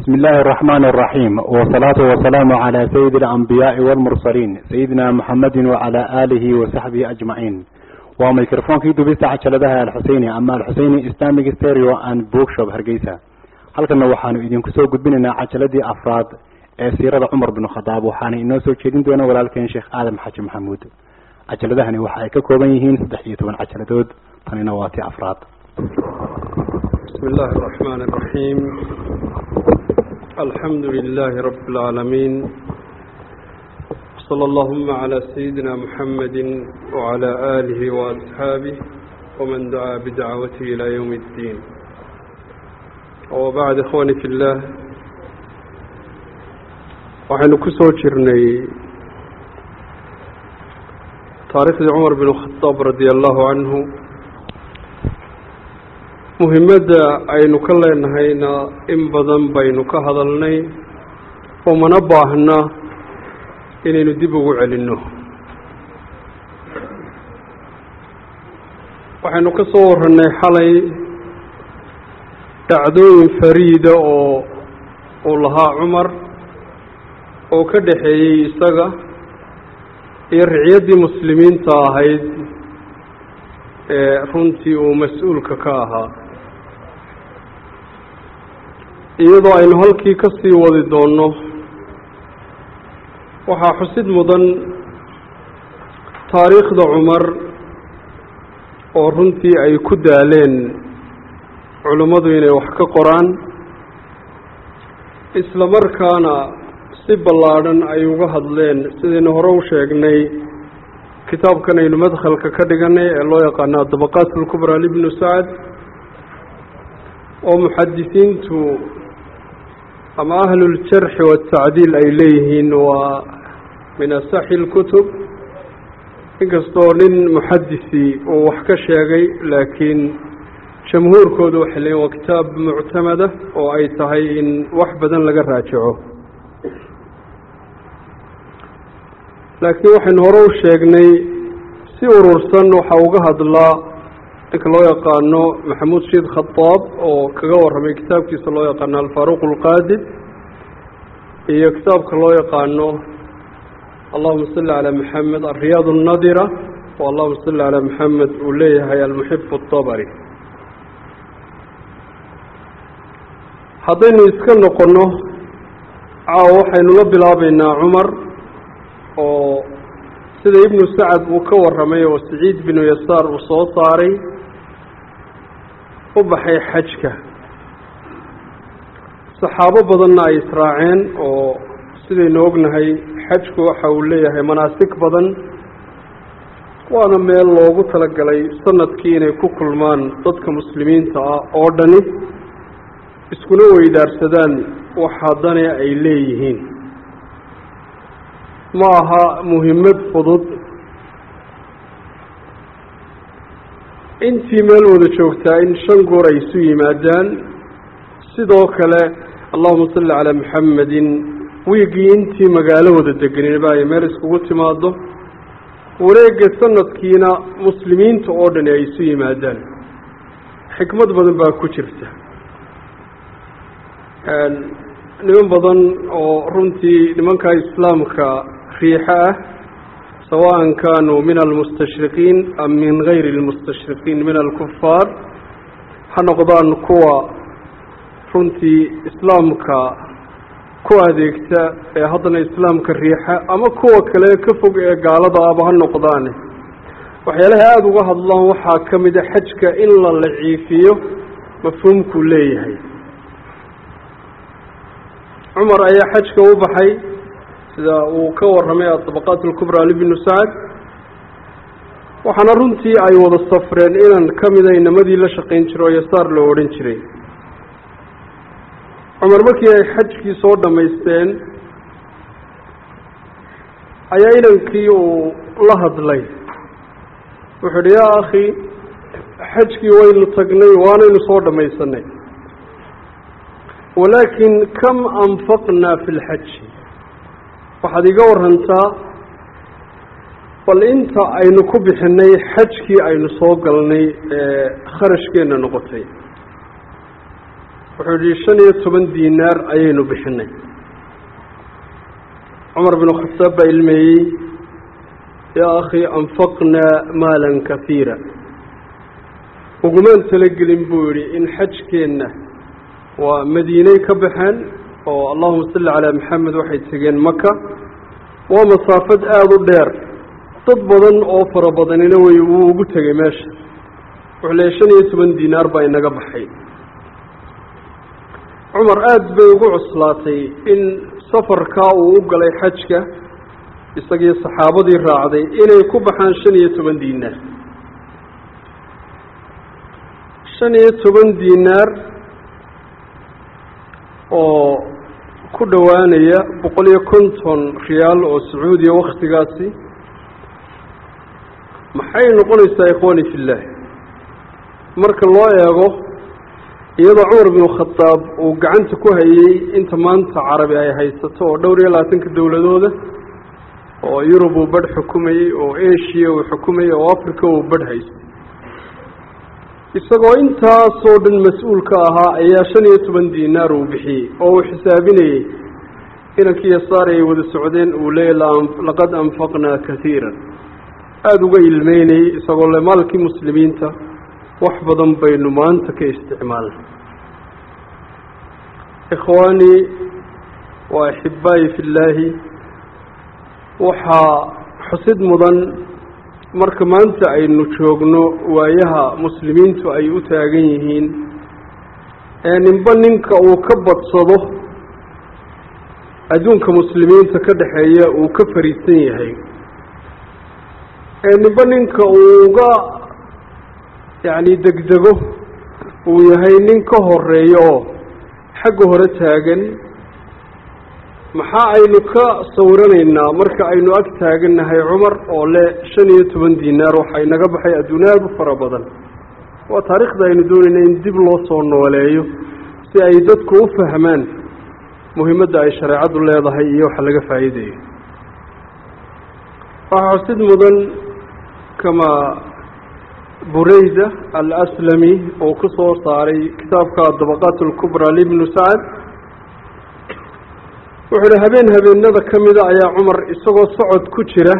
بسم الله الرحمن الرحيم والصلاة والسلام على سيد الأنبياء والمرسلين سيدنا محمد وعلى آله وصحبه أجمعين وميكروفون كي دبيسة عجلدها الحسيني أما الحسيني إسلامي ستيريو أند بوكشوب هرقيسة halkana waxaanu idinku soo gudbinaynaa cajaladii afraad ee siirada cumar bin khadaab waxaana inoo soo jeedin doona walaalkeen sheekh aadam xaji maxamuud cajaladahani waxa ay ka kooban yihiin saddex iyo toban cajaladood tanina waa tii afraad بسم الله الرحمن الرحيم الحمد لله رب العالمين صلى اللهم على سيدنا محمد وعلى آله وأصحابه ومن دعا بدعوته إلى يوم الدين وبعد إخواني في الله waxaynu ku soo jirnay taariikhdii cumar bin khadaab radi allahu canhu muhimadda aynu ka leenahayna in badan baynu ka hadalnay oo mana baahna inaynu dib ugu celinno waxaynu ka soo warranay xalay dhacdooyin fariida oo uu lahaa cumar oo ka dhexeeyey isaga iyo ricyaddii muslimiinta ahayd ee runtii uu mas-uulka ka ahaa iyadoo aynu halkii ka sii wadi doonno waxaa xusid mudan taariikhda cumar oo runtii ay ku daaleen culimmadu inay wax ka qoraan isla markaana si ballaadhan ay uga hadleen sidaynu hore u sheegnay kitaabkan aynu madkhalka ka dhiganay ee loo yaqaano adabaqaat alkubraa libnu sacad oo muxadisiintu ama ahluljarxi waatacdiil ay leeyihiin waa min asaxi lkutub inkastoo nin muxadisi uu wax ka sheegay laakiin jamhuurkoodu waxay leeyihin waa kitaab muctamada oo ay tahay in wax badan laga raajaco laakiin waxaynu hore u sheegnay si urursan waxaa uga hadlaa ninka loo yaqaano maxamuud shiid khadaab oo kaga warramay kitaabkiisa loo yaqaano alfaaruq alqaadib iyo kitaabka loo yaqaano allahuma salli calaa maxamed alriyaad alnadira oo allahuma salli calaa maxamed uu leeyahay almuxib atabari haddaynu iska noqonno caawa waxaynu la bilaabeynaa cumar oo sida ibnu sacad uu ka warramay oo saciid binu yasaar uu soo saaray u baxay xajka saxaabo badanna ay israaceen oo sidaynu ognahay xajku waxa uu leeyahay manaasig badan waana meel loogu talagalay sanadkii inay ku kulmaan dadka muslimiinta ah oo dhani iskuna weydaarsadaan wax haddana ay leeyihiin ma aha muhimmad fudud intii meel wada joogtaa in shan goor ay isu yimaadaan sidoo kale allahuma salli calaa maxamedin wiigii intii magaalo wada deganaba ay meel iskugu timaado wareegga sanadkiina muslimiinta oo dhani ay isu yimaadaan xikmad badan baa ku jirta niman badan oo runtii nimanka islaamka riixo ah sawaan kaanuu min almustashriqiin am min gayri almustashriqiin min alkufaar ha noqdaan kuwa runtii islaamka ku adeegta ee haddana islaamka riixa ama kuwa kale ka fog ee gaalada aba ha noqdaane waxyaalaha aada uga hadlaan waxaa ka mid a xajka in la laciifiyo mafhuumkuu leeyahay cumar ayaa xajka u baxay sida uu ka warramay adabaqaat alkubraa libnu sacad waxaana runtii ay wada safreen inan ka mida inamadii la shaqayn jiray oo yasaar loo odhan jiray cumar markii ay xajkii soo dhammaysteen ayaa inankii uu la hadlay wuxuu idhi yaa akhi xajkii waynu tagnay waanaynu soo dhammaysanay walaakin kam anfaqnaa fi lxaji waxaad iga warantaa bal inta aynu ku bixinay xajkii aynu soo galnay ee kharashkeenna noqotay wuxuu yihi shan iyo toban diinaar ayaynu bixinay cumar binu khataab baa ilmeeyey yaa akhi anfaqnaa maalan kahiira ugumaan talagelin buu yidhi in xajkeenna waa madiiney ka baxeen oo allahuma salli calaa maxamed waxay tegeen maka waa masaafad aada u dheer dad badan oo fara badanina way wuu ugu tegay meesha wuxuu leeyay shan iyo toban diinaar baa inaga baxay cumar aada bay ugu cuslaatay in safarkaa uu u galay xajka isagii saxaabadii raacday inay ku baxaan shan iyo toban diinaar shan iyo toban diinaar oo ku dhowaanaya boqol iyo konton riyaal oo sacuudiya waktigaasi maxay noqonaysaa ikhwani fillah marka loo eego iyadoo cumar binu khadaab uu gacanta ku hayey inta maanta carabi ay haysato oo dhowr iyo labaatanka dowladooda oo yurub uu badh xukumayey oo asia uu xukumayey oo africa uu badh haystay isagoo intaasoo dhan mas-uulka ahaa ayaa shan iyo toban diinaar uu bixiyey oo uu xisaabinayey inankii yasaar ay wada socdeen uu leeyay laqad anfaqnaa kaiiran aada uga ilmeynayey isagoo le maalkii muslimiinta wax badan baynu maanta ka isticmaalnay ikhwaanii wa axibaayi fi llaahi waxaa xusid mudan marka maanta aynu joogno waayaha muslimiintu ay u taagan yihiin ee ninba ninka uu ka badsado adduunka muslimiinta ka dhexeeya uu ka fariisan yahay ee ninba ninka uu uga yacni degdego uu yahay nin ka horeeyo oo xagga hore taagan maxaa aynu ka sawiranaynaa marka aynu ag taagannahay cumar oo le shan iyo toban diinaar waxaa inaga baxay adduun aada u fara badan waa taariikhda aynu doonayna in dib loo soo nooleeyo si ay dadku u fahmaan muhiimadda ay shareecaddu leedahay iyo waxa laga faa'iidayo waxaa xusid mudan kama bureyda alaslami oo ku soo saaray kitaabka dabaqaat alkubra libnu sacad wuxuu ihi habeen habeenada ka mida ayaa cumar isagoo socod ku jira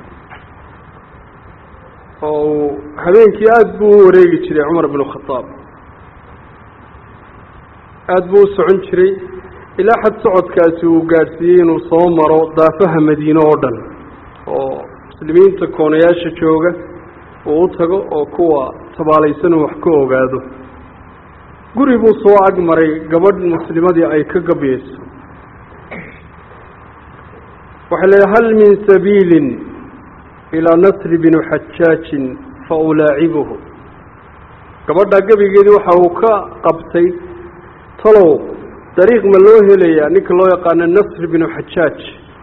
oo uu habeenkii aada buu u wareegi jiray cumar binu khadaab aada buu u socon jiray ilaa xad socodkaasi uu gaadhsiiyey inuu soo maro daafaha madiine oo dhan oo muslimiinta koonayaasha jooga uu u tago oo kuwa tabaalaysan uu wax ka ogaado guri buu soo ag maray gabadh muslimadii ay ka gabyeyso waxay leedahay hal min sabiilin ilaa nasri binu xajaajin fa ulaacibuhu gabadhaa gebigeedii waxa uu ka qabtay talow dariiq ma loo helayaa ninka loo yaqaano nasri binu xajaaj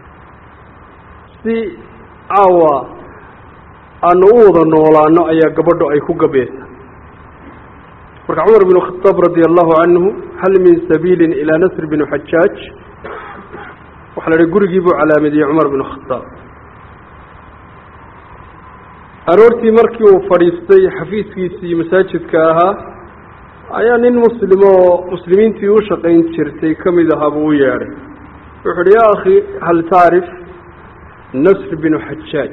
si caawa aanu u wada noolaano ayaa gabadho ay ku gabaysa marka cumar binu khadaab radia allahu canhu hal min sabiilin ilaa nasri binu xajaaj waxaa la idhi gurigii buu calaamadiyey cumar binu khadaab aroortii markii uu fadhiistay xafiiskiisii masaajidka ahaa ayaa nin muslim oo muslimiintii u shaqayn jirtay ka mid ahaa buu u yeedhay wuxu uhi yaa akhi hal tacrif nasr binu xajaaj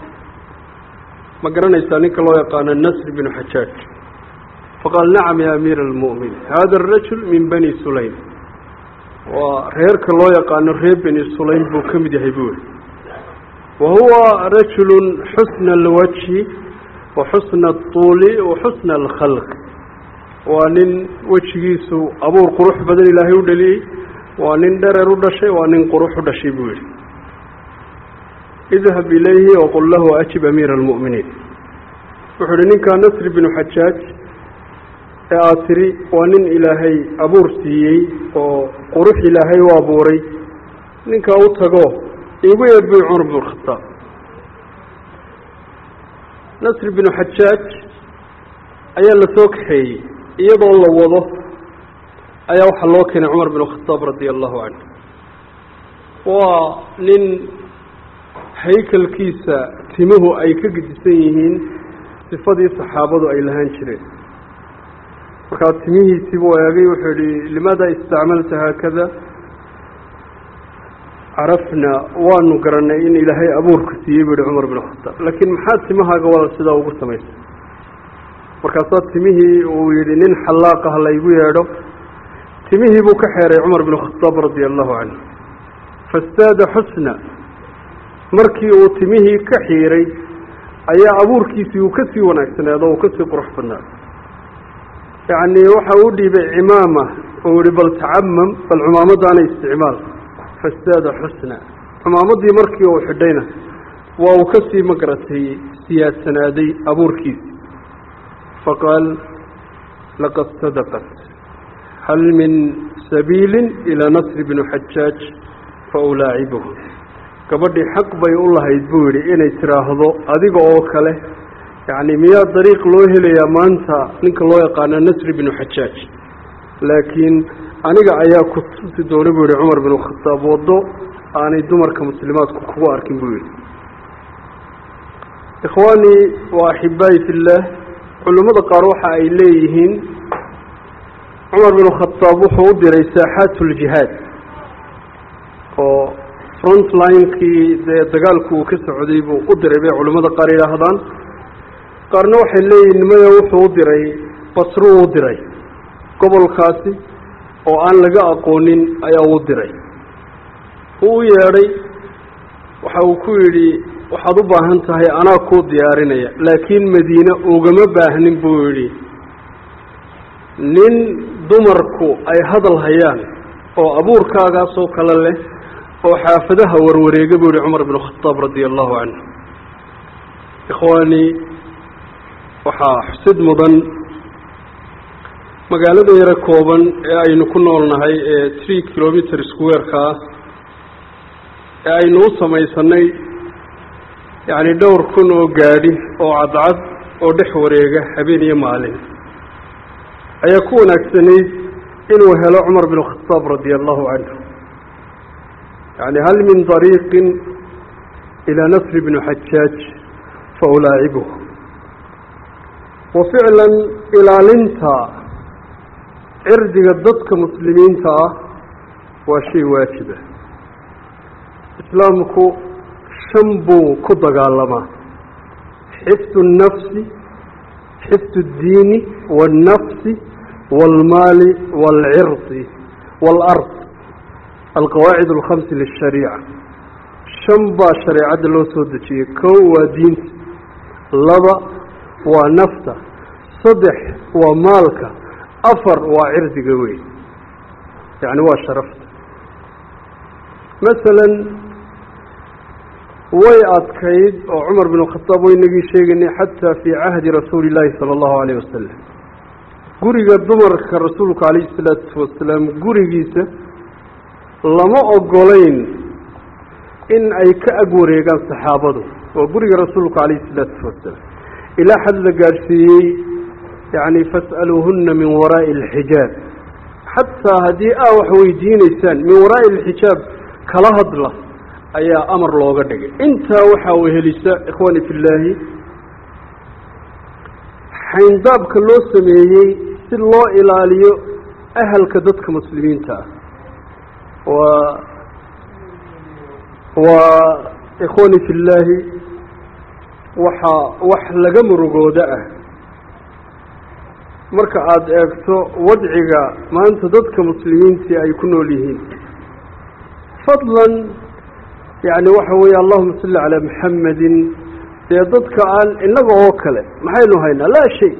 ma garanaysaa ninka loo yaqaano nasr binu xajaaj faqaal nacam ya amiira almu'min hada arajul min bani sulaym waa reerka loo yaqaano reer beni sulaym buu ka mid yahay buu yihi wa huwa rajulu xusna alwajhi wa xusna atuuli wa xusna alkhalq waa nin wejigiisu abuur qurux badan ilaahay u dhaliyey waa nin dherer u dhashay waa nin qurux u dhashay buu yihi idhab ilayhi waqul lahu ajib amiira almu'miniin wuxuu ihi ninkaa nasri binu xajaaj ee aada tiri waa nin ilaahay abuur siiyey oo qurux ilaahay u abuuray ninkaa u tago iigu yeer buy cumar binu khataab nasri binu xajaaj ayaa la soo kaxeeyey iyadoo la wado ayaa waxaa loo keenay cumar binu khataab radia allahu canhu waa nin haykalkiisa timuhu ay ka gedisan yihiin sifadii saxaabadu ay lahaan jireen markaa timihiisii buu eegay wuxuu yihi limaada istacmalta haakada carafna waanu garanay in ilaahay abuurku siiyey buu yihi cumar bin khataab laakiin maxaa timahaaga wada sidaa ugu samaysay markaasaa timihii uu yihi nin xallaaqah laygu yeedho timihii buu ka xeeray cumar bin khataab radia allahu canhu fastaada xusna markii uu timihii ka xiiray ayaa abuurkiisii uu kasii wanaagsanaado uu kasii qurux badnaado yacni waxa uu dhiibay cimaama uu yihi bal tacamam bal cumaamadaana isticmaal fastaada xusna cumaamadii markii uu xidhayna waa uu kasii magaratay siyaadsanaaday abuurkiisi faqaal laqad sadaqat hal min sabiili ilaa nasri bni xajaaj fa ulaacibuhu gabadhii xaq bay u lahayd buu yidhi inay tiraahdo adiga oo kale yacni miyaa dariiq loo helayaa maanta ninka loo yaqaana nasri binu xajaaj laakiin aniga ayaa ku tusi doona buu yihi cumar binu khataab waddo aanay dumarka muslimaadku kugu arkin buu yidhi ikhwaanii wa axibaayi fillaah culimmada qaar waxa ay leeyihiin cumar binu khataab wuxuu u diray saaxaat uljihaad oo front linekii dee dagaalku uu ka socday buu u diray bay culimmada qaar yidhaahdaan qaarna waxay leeyihin maya wuxuu u diray basruu u diray gobolkaasi oo aan laga aqoonin ayaa u diray uu u yeedhay waxa uu ku yidhi waxaad u baahan tahay anaa kuu diyaarinaya laakiin madiine ugama baahnin buu yidhi nin dumarku ay hadal hayaan oo abuurkaagaasoo kale leh oo xaafadaha warwareega buu yihi cumar binu khataab radia allahu canhu ikhwaanii waxaa xusid mudan magaalada yaro kooban ee aynu ku noolnahay ee tree kilometer square-ka ah ee aynu u samaysanay yacni dhowr kun oo gaadhi oo cadcad oo dhex wareega habeen iyo maalin ayaa ku wanaagsanayd inuu helo cumar bin khataab radia allahu canhu yani hal min dariiqin ilaa nasri bni xajaaj fa ulaacibuhu wa ficlan ilaalinta cirdiga dadka muslimiinta ah waa shay waajiba islaamku shan buu ku dagaalamaa xifdu الnafsi xifdu الdiini wالnafsi wاlmaali wاlcirdi wاlard alqawaacid اlkhamsi lلshariica shan baa shareecadda loo soo dejiyey kow waa diinta laba waa nafta saddex waa maalka afar waa cirdiga wey yacni waa sharafta masalan way adkayd oo cumar bin khataab waynagii sheegaynay xataa fii cahdi rasuuli illaahi sala allahu alayh wasalam guriga dumarka rasuulka calayhi salaatu wasalaam gurigiisa lama ogolayn in ay ka ag wareegaan saxaabadu waa guriga rasuulka calayhi salaatu wasalaam ilaa xad la gaadhsiiyey yacni fas'aluuhuna min waraa'i alxijaab xataa haddii aa wax weydiinaysaan min waraa'i alxijaab kala hadla ayaa amar looga dhigay intaa waxaa wehelisa ikhwaani fi llaahi xayndaabka loo sameeyey si loo ilaaliyo ahalka dadka muslimiinta ah waa waa ikhwaani fi llaahi waxaa wax laga murugooda ah marka aada eegto wadciga maanta dadka muslimiintii ay ku nool yihiin fadlan yacni waxa weeye allahuma salli calaa maxamedin dee dadka aan innaga oo kale maxaynu haynaa laa shay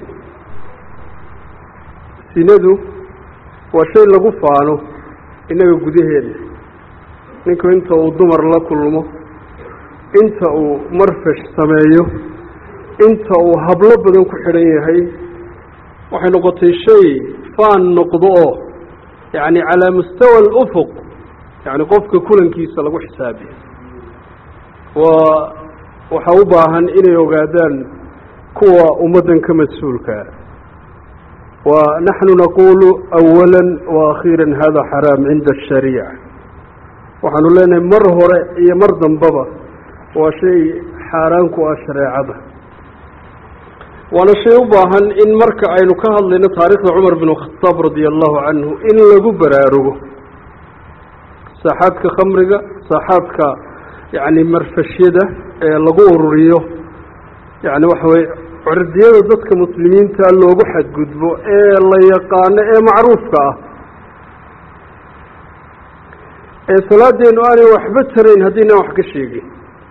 sinadu waa shay lagu faano innaga gudaheeda ninku inta uu dumar la kulmo inta uu marfash sameeyo inta uu hablo badan ku xidhan yahay waxay noqotay shay faan noqdo oo yacni calaa mustawa alufuq yacni qofka kulankiisa lagu xisaabiyo waa waxaa u baahan inay ogaadaan kuwa ummaddan ka mas-uulkaa wa naxnu naqulu awala waakhiira hada xaraam cinda ashariica waxaanu leenahay mar hore iyo mar dambaba waa shay xaaraan ku ah shareecada waana shay u baahan in marka aynu ka hadlayno taarikhda cumar bin khataab radia allahu canhu in lagu baraarugo saaxaadka khamriga saaxaadka yacni marfashyada ee lagu ururiyo yacni waxa weye cirdiyada dadka muslimiinta loogu xadgudbo ee la yaqaano ee macruufka ah ee salaadeenu aanay waxba tarayn haddiinaan wax ka sheegin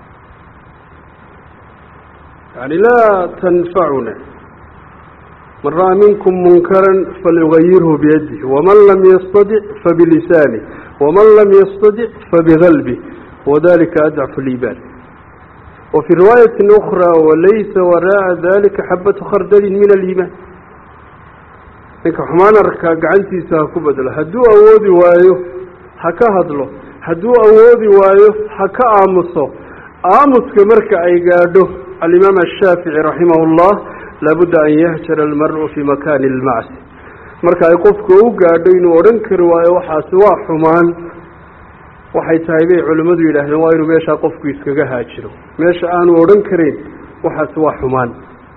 yani laa tanfacuna man ra'a minkum munkaran falyugayirhu biyadih waman lam yastadic fabilisanih waman lam yastadic fabigalbih wadalika adcafu liibaan وفي رواية أخرى وليس وراء ذلك حبة خردل من الإيمان ninka xumaan arkaa gacantiisa ha ku bedelo hadduu awoodi waayo ha ka hadlo hadduu awoodi waayo ha ka aamuso aamuska marka ay gaadho alimaam ashaafici raximah اllah laabudda an yahjara almar'u fii makani اlmacsi marka ay qofku u gaadho inuu odhan kari waayo waxaasi waa xumaan waxay tahay bay culimmadu yidhaahdeen waa inuu meeshaa qofku iskaga haajiro meesha aanu odhan karayn waxaasi waa xumaan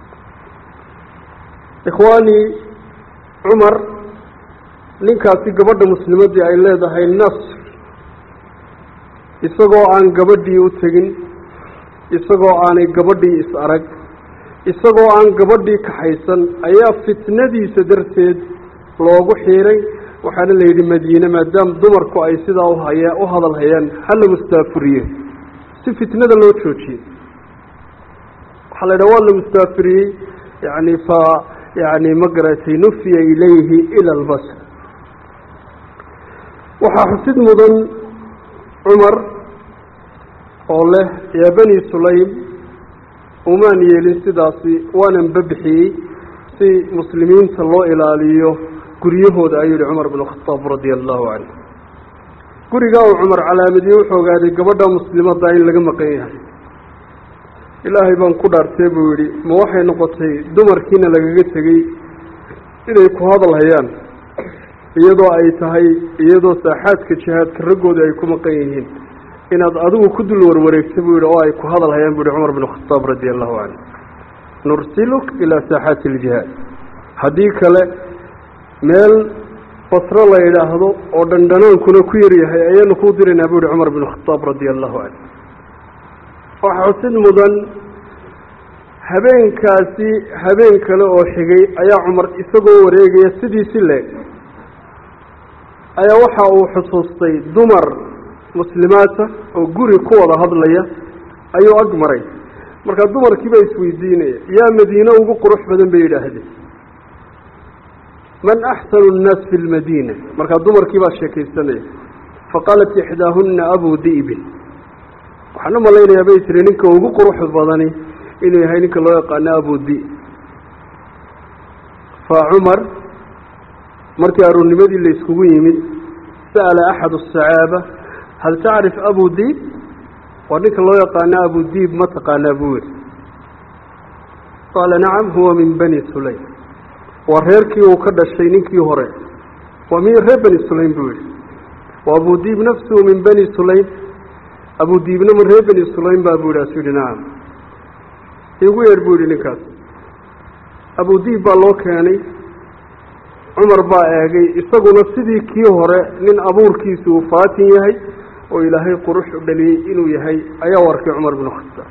ikhwaani cumar ninkaasi gabadha muslimaddii ay leedahay nasr isagoo aan gabadhii u tegin isagoo aanay gabadhii is arag isagoo aan gabadhii kaxaysan ayaa fitnadiisa darteed loogu xiiray waxaana la yidhi madiine maadaama dumarku ay sidaa uhaya u hadal hayaan hala mustaafuriye si fitnada loo joojiyey waxaa la yidhaha waa la mustaafiriyey yani fa yani ma garatay nufiya ilayhi ila albasr waxaa xusid mudan cumar oo leh yaa bani sulaym umaan yeelin sidaasi waanan babixiyey si muslimiinta loo ilaaliyo guryahooda ayuu yihi cumar bn khataab radia allahu canhu gurigaa uu cumar calaamadiyey wuxuu ogaaday gabadha muslimadda in laga maqan yahay ilaahay baan ku dhaartee buu yidhi ma waxay noqotay dumarkiina lagaga tegey inay ku hadal hayaan iyadoo ay tahay iyadoo saaxaadka jihaadka raggooda ay ku maqan yihiin inaad adigu ku dul warwareegta buu yidhi oo ay ku hadal hayaan bu yihi cumar bn khataab radia allahu canhu nursiluk ilaa saaxaati iljihaad haddii kale meel basro la yidhaahdo oo dhandhanaankuna ku yaryahay ayaanu kuu diraynaa bu yihi cumar bn khataab radia allahu canhu waxaa xusid mudan habeenkaasi habeen kale oo xigay ayaa cumar isagoo wareegaya sidiisi leeg ayaa waxa uu xusuustay dumar muslimaata oo guri ku wada hadlaya ayuu ag maray markaa dumarkiiba isweydiinaya yaa madiine ugu qurux badan bay yidhaahdeen man axsanu nnaas fi lmadiina markaa dumarkii baa sheekaysanaya faqaalat ixdaahuna abu di'bin waxaan u malaynayaa bay tiri ninka ugu qurux badani inuu yahay ninka loo yaqaano abu di fa cumar markii aruurnimadii la iskugu yimid sa'ala axad asacaaba hal tacrif abu diib waa ninka loo yaqaano abu diib ma taqaanaa buu yihi qaala nacam huwa min bani sulaym waa reerkii uu ka dhashay ninkii hore waa min reer bani sulaym buu yihi wa abu diib nafsuhu min bani sulaym abu diibna ma reer bani sulaym baa buu yihi asuu yihi nacam igu yeedh buu yihi ninkaas abu diib baa loo keenay cumar baa eegay isaguna sidii kii hore nin abuurkiisu uu faatin yahay oo ilaahay qurux u dhaliyey inuu yahay ayaa warkay cumar binu khataab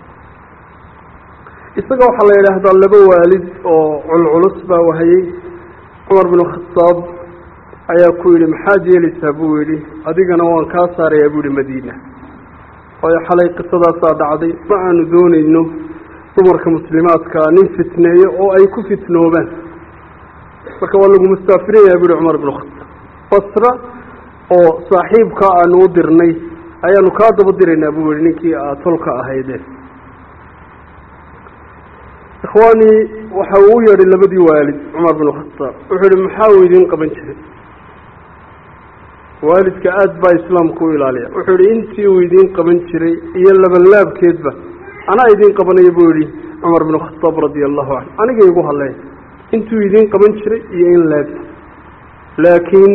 isaga waxaa la yidhaahdaa laba waalid oo culculus baa wahayey cumar binu khataab ayaa ku yidhi maxaad yeelaysaa buu yidhi adigana waan kaa saarayaa buu yihi madiina waayo xalay qisadaasaa dhacday ma aanu doonayno dumarka muslimaadkaa nin fitneeyo oo ay ku fitnoobaan marka waa lagu mustaafirinayaa bu yihi cumar binu khataab basra oo saaxiibkaa aanu u dirnay ayaanu kaa daba diraynaa buu yihi ninkii aad tolka ahaydeen ikhwaanii waxa uu u yeedhay labadii waalid cumar binu khataab wuxuu yihi maxaa uu idiin qaban jiray waalidka aada baa islaamku u ilaaliya wuxuu yihi intii uu idiin qaban jiray iyo labanlaabkeedba anaa idiin qabanaya buu yihi cumar binu khataab radia allahu canhu aniga igu hadleen intuu idiin qaban jiray iyo in laab laakiin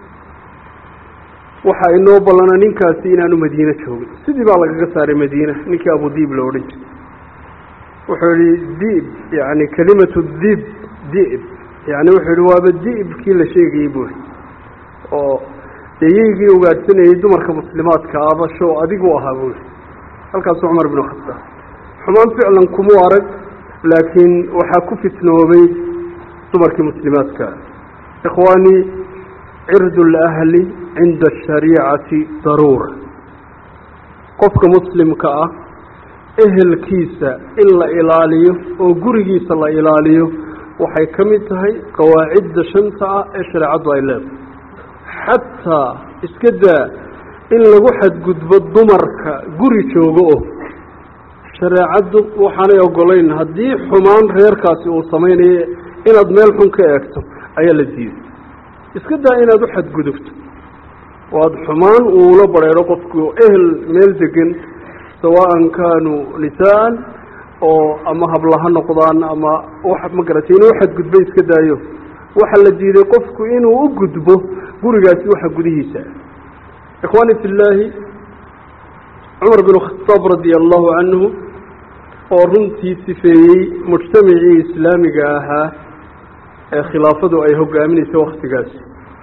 waxaa inoo ballanaa ninkaasi inaanu madiine joogin sidii baa lagaga saaray madiina ninkii abudiib la odhan jiray wuxuu yihi dib yani kelimatu dib dib yani wuxuu yihi waaba dibkii la sheegayey buuri oo deeyeygii ugaadhsanayey dumarka muslimaadka aba show adigu ahaa buuri halkaasu cumar binu khataab xumaan ficlan kumuu arag laakiin waxaa ku fitnoobay dumarkii muslimaadka ikhwaanii cirdu lahli cinda ashariicati daruura qofka muslimka ah ehelkiisa in la ilaaliyo oo gurigiisa la ilaaliyo waxay ka mid tahay qawaacidda shanta ah ee shareecaddu ay leedahay xataa iska daa in lagu xadgudbo dumarka guri joogo oo shareecaddu waxaanay ogolayn haddii xumaan reerkaasi uu samaynayo inaad meel xun ka eegto ayaa la diiday iska daa inaad u xadgudubto oo aada xumaan uula bareero qofku ehel meel degan sawaan kaanuu nisaan oo ama habla ha noqdaan ama wax ma garatay inuu xadgudbo iska daayo waxaa la diiday qofku inuu u gudbo gurigaasi waxa gudihiisa ikhwaani fi llaahi cumar bin khataab radia allahu canhu oo runtii sifeeyey mujtamacii islaamiga ahaa ee khilaafadu ay hogaaminaysa waktigaasi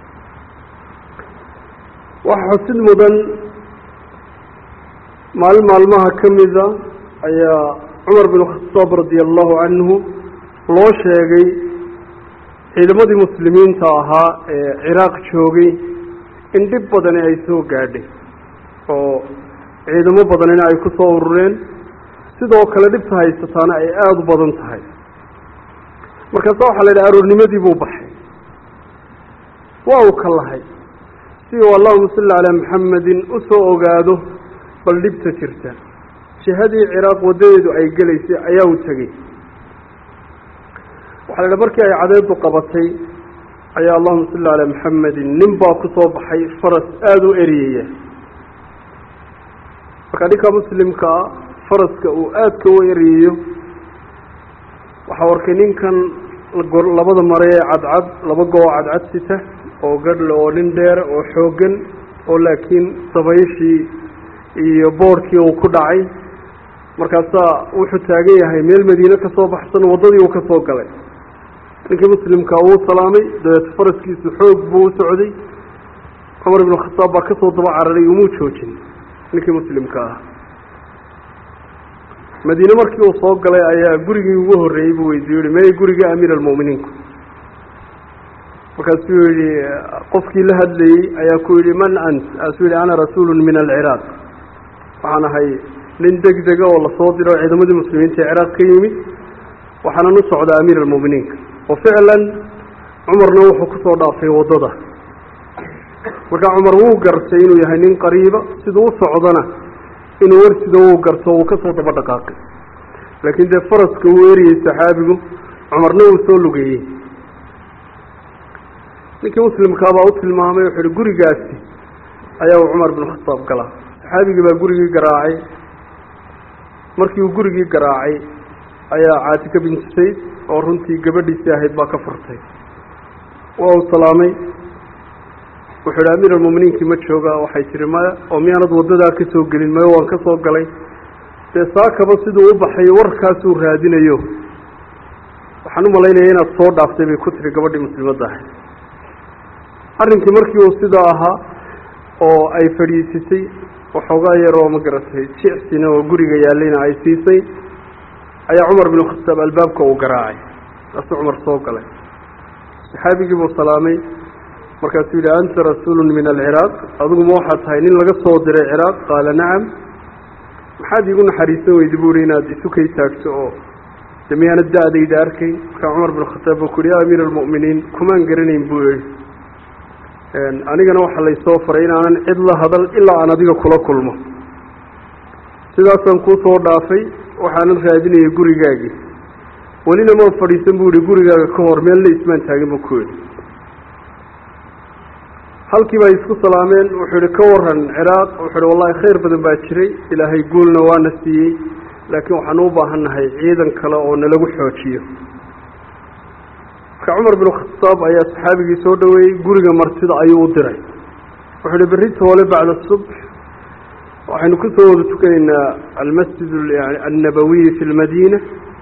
waxaa xusid mudan maalin maalmaha ka mida ayaa cumar bin khataab radia allahu canhu loo sheegay ciidamadii muslimiinta ahaa ee ciraaq joogay in dhib badani ay soo gaadhay oo ciidamo badanina ay ku soo urureen sidoo kale dhibta haysataana ay aada u badan tahay markaasa waxaa la yidhaha aroornimadii buu baxay waa uu ka lahay si uu allahuma salli calaa maxamedin u soo ogaado bal dhibta jirta jihadii ciraaq waddadeedu ay gelaysay ayaa u tegey waxaa la yidhaha markii ay cadeedu qabatay ayaa allahuma salli calaa maxamedin nin baa ku soo baxay faras aada u eriyaya marka ninka muslimka ah faraska uu aadka u eriyayo waxaa arkay ninkan labada mare ee cadcad laba goo cadcad sita oo gadhle oo nin dheer oo xooggan oo laakiin dabayshii iyo boorkii uu ku dhacay markaasaa wuxuu taagan yahay meel madiine ka soo baxsan waddadii uu ka soo galay ninkii muslimka wuu salaamay dabeet faraskiisu xoog buu u socday cumar ibnu khataab baa kasoo daba cararay umuu joojin ninkii muslimka ah madiine markii uu soo galay ayaa gurigii ugu horreeyey buu weydiiye yihi mey guriga amiir almu'miniinku markaasuu yihi qofkii la hadlayey ayaa ku yidhi man ant aasuu yihi ana rasuulun min alciraaq waxaan ahay nin deg dega oo lasoo diro ciidamadii muslimiinta ee ciraaq ka yimid waxaanan u socdaa amiir almu'miniinka oo ficlan cumarna wuxuu kusoo dhaafay waddada markaa cumar wuu gartay inuu yahay nin qariiba siduu u socdana inuu warsida wuu garto wuu kasoo daba dhaqaaqay laakiin dee faraska wuu eriyey saxaabigu cumarna wuu soo lugeeyey ninkii muslimkaabaa u tilmaamay wuxuu ihi gurigaasi ayaa uu cumar bin khataab galaa saxaabigii baa gurigii garaacay markii uu gurigii garaacay ayaa caatika binti sayd oo runtii gabadhiisii ahayd baa ka furtay waa uu salaamay wuxuu ihi amiir almu'miniinkii ma jooga waxay tihi maya oo miyaanad waddadaa ka soo gelin maya waan ka soo galay dee saakaba siduu u baxay warkaasuu raadinayo waxaan u malaynaya inaad soo dhaaftay bay ku tiri gabadhii muslimadda ahayd arrinkii markii uu sidaa ahaa oo ay fadhiisatay waxoogaa yaroo ma garatay jicsina oo guriga yaallayna ay siisay ayaa cumar binu khataab albaabka uu garaacay kaasuu cumar soo galay saxaabigii buu salaamay markaasuu yidhi anta rasuulun min alciraaq adiguma waxaad tahay nin laga soo diray ciraaq qaala nacam maxaad iigu naxariisan weydi bu ihi inaad isu kay taagto oo de miyaana da-dayda arkayn markaa cumar bin khataab buu ku yihi ya amiir almu'miniin kumaan garanayn buu yihi anigana waxaa laysoo faray inaanan cid la hadal ilaa aan adiga kula kulmo sidaasaan kuu soo dhaafay waxaanan raadinayay gurigaagii welina maan fadhiisan buu yihi gurigaaga ka hor meel la ismaan taagin buu ku yihi halkii bay isku salaameen wuxuu yihi ka waran ciraaq wuxuu ihi wallahi khayr badan baa jiray ilaahay guulna waana siiyey laakiin waxaanu u baahan nahay ciidan kale oo nalagu xoojiyo marka cumar bin khataab ayaa saxaabigii soo dhaweeyey guriga martida ayuu u diray wuxuu ihi berri toole bacda subx waxaynu kusoo wada tukanaynaa almasjid annabawiyi fi lmadiina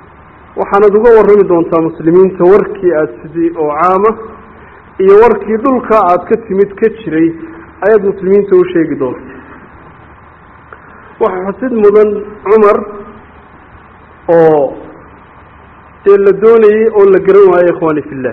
waxaanad uga warrami doontaa muslimiinta warkii aada sidii oo caama iyo warkii dhulka aada ka timid ka jiray ayaad muslimiinta u sheegi doonta waxaa xusid mudan cumar oo dee la doonayey oo la garan waayey ikhwaani fillah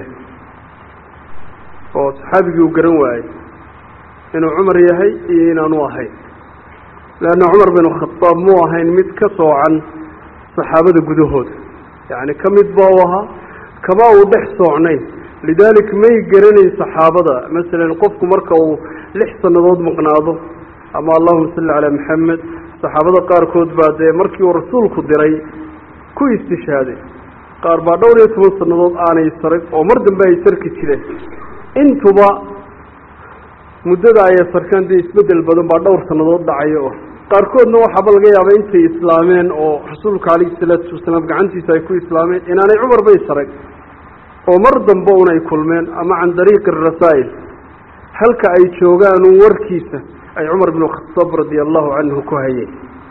oo saxaabigii uu garan waayey inuu cumar yahay iyo inaanu ahayn leanna cumar bin khadaab muu ahayn mid ka soocan saxaabada gudahooda yacni ka mid ba u ahaa kama uu dhex soocnayn lidalik may garanayn saxaabada masalan qofku marka uu lix sannadood maqnaado ama allahuma salli calaa maxamed saxaabada qaarkood baa dee markii uu rasuulku diray ku istishhaaday qaar baa dhowr iyo toban sannadood aanay sarag oo mar dambe ay sarki jireen intuba muddada ayay sarkaan dee isbeddel badan baa dhowr sannadood dhacayo oo qaarkoodna waxaaba laga yaaba intay islaameen oo rasuulka calayhi salaatu wasalaam gacantiisa ay ku islaameen inaanay cumar bay sarag oo mar dambe un ay kulmeen ama can dariiqi arasaa'il halka ay joogaan un warkiisa ay cumar binu khataab radia allahu canhu ku hayeen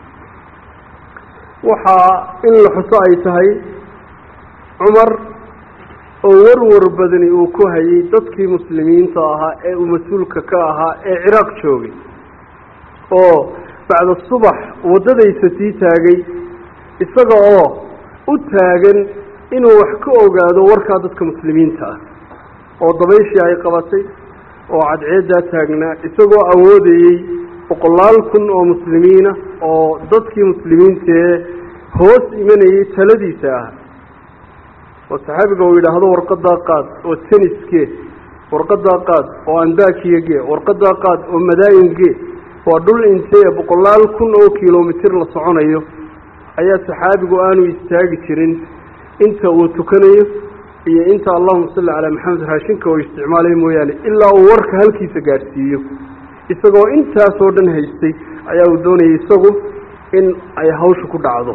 waxaa in la xuso ay tahay cumar oo warwar badani uu ku hayay dadkii muslimiinta ahaa ee uu mas-uulka ka ahaa ee ciraaq joogay oo bacda subax waddadaysa sii taagay isaga oo u taagan inuu wax ka ogaado warkaa dadka muslimiinta ah oo dabayshii ay qabatay oo cadceeddaa taagnaa isagoo awoodayey boqolaal kun oo muslimiina oo dadkii muslimiintaee hoos imanayay taladiisa ah oo saxaabiga uu yidhaahdo warqadaa qaad oo teniskee warqadaa qaad oo andakiyagee warqadaa qaad oo madaayingee waa dhul intee boqolaal kun oo kilomitir la soconayo ayaa saxaabigu aanu istaagi jirin inta uu tukanayo iyo inta allahuma salli calaa maxamed raashinka uu isticmaalayo mooyaane ilaa uu warka halkiisa gaadhsiiyo isagoo intaasoo dhan haystay ayaa uu doonayay isagu in ay hawsha ku dhacdo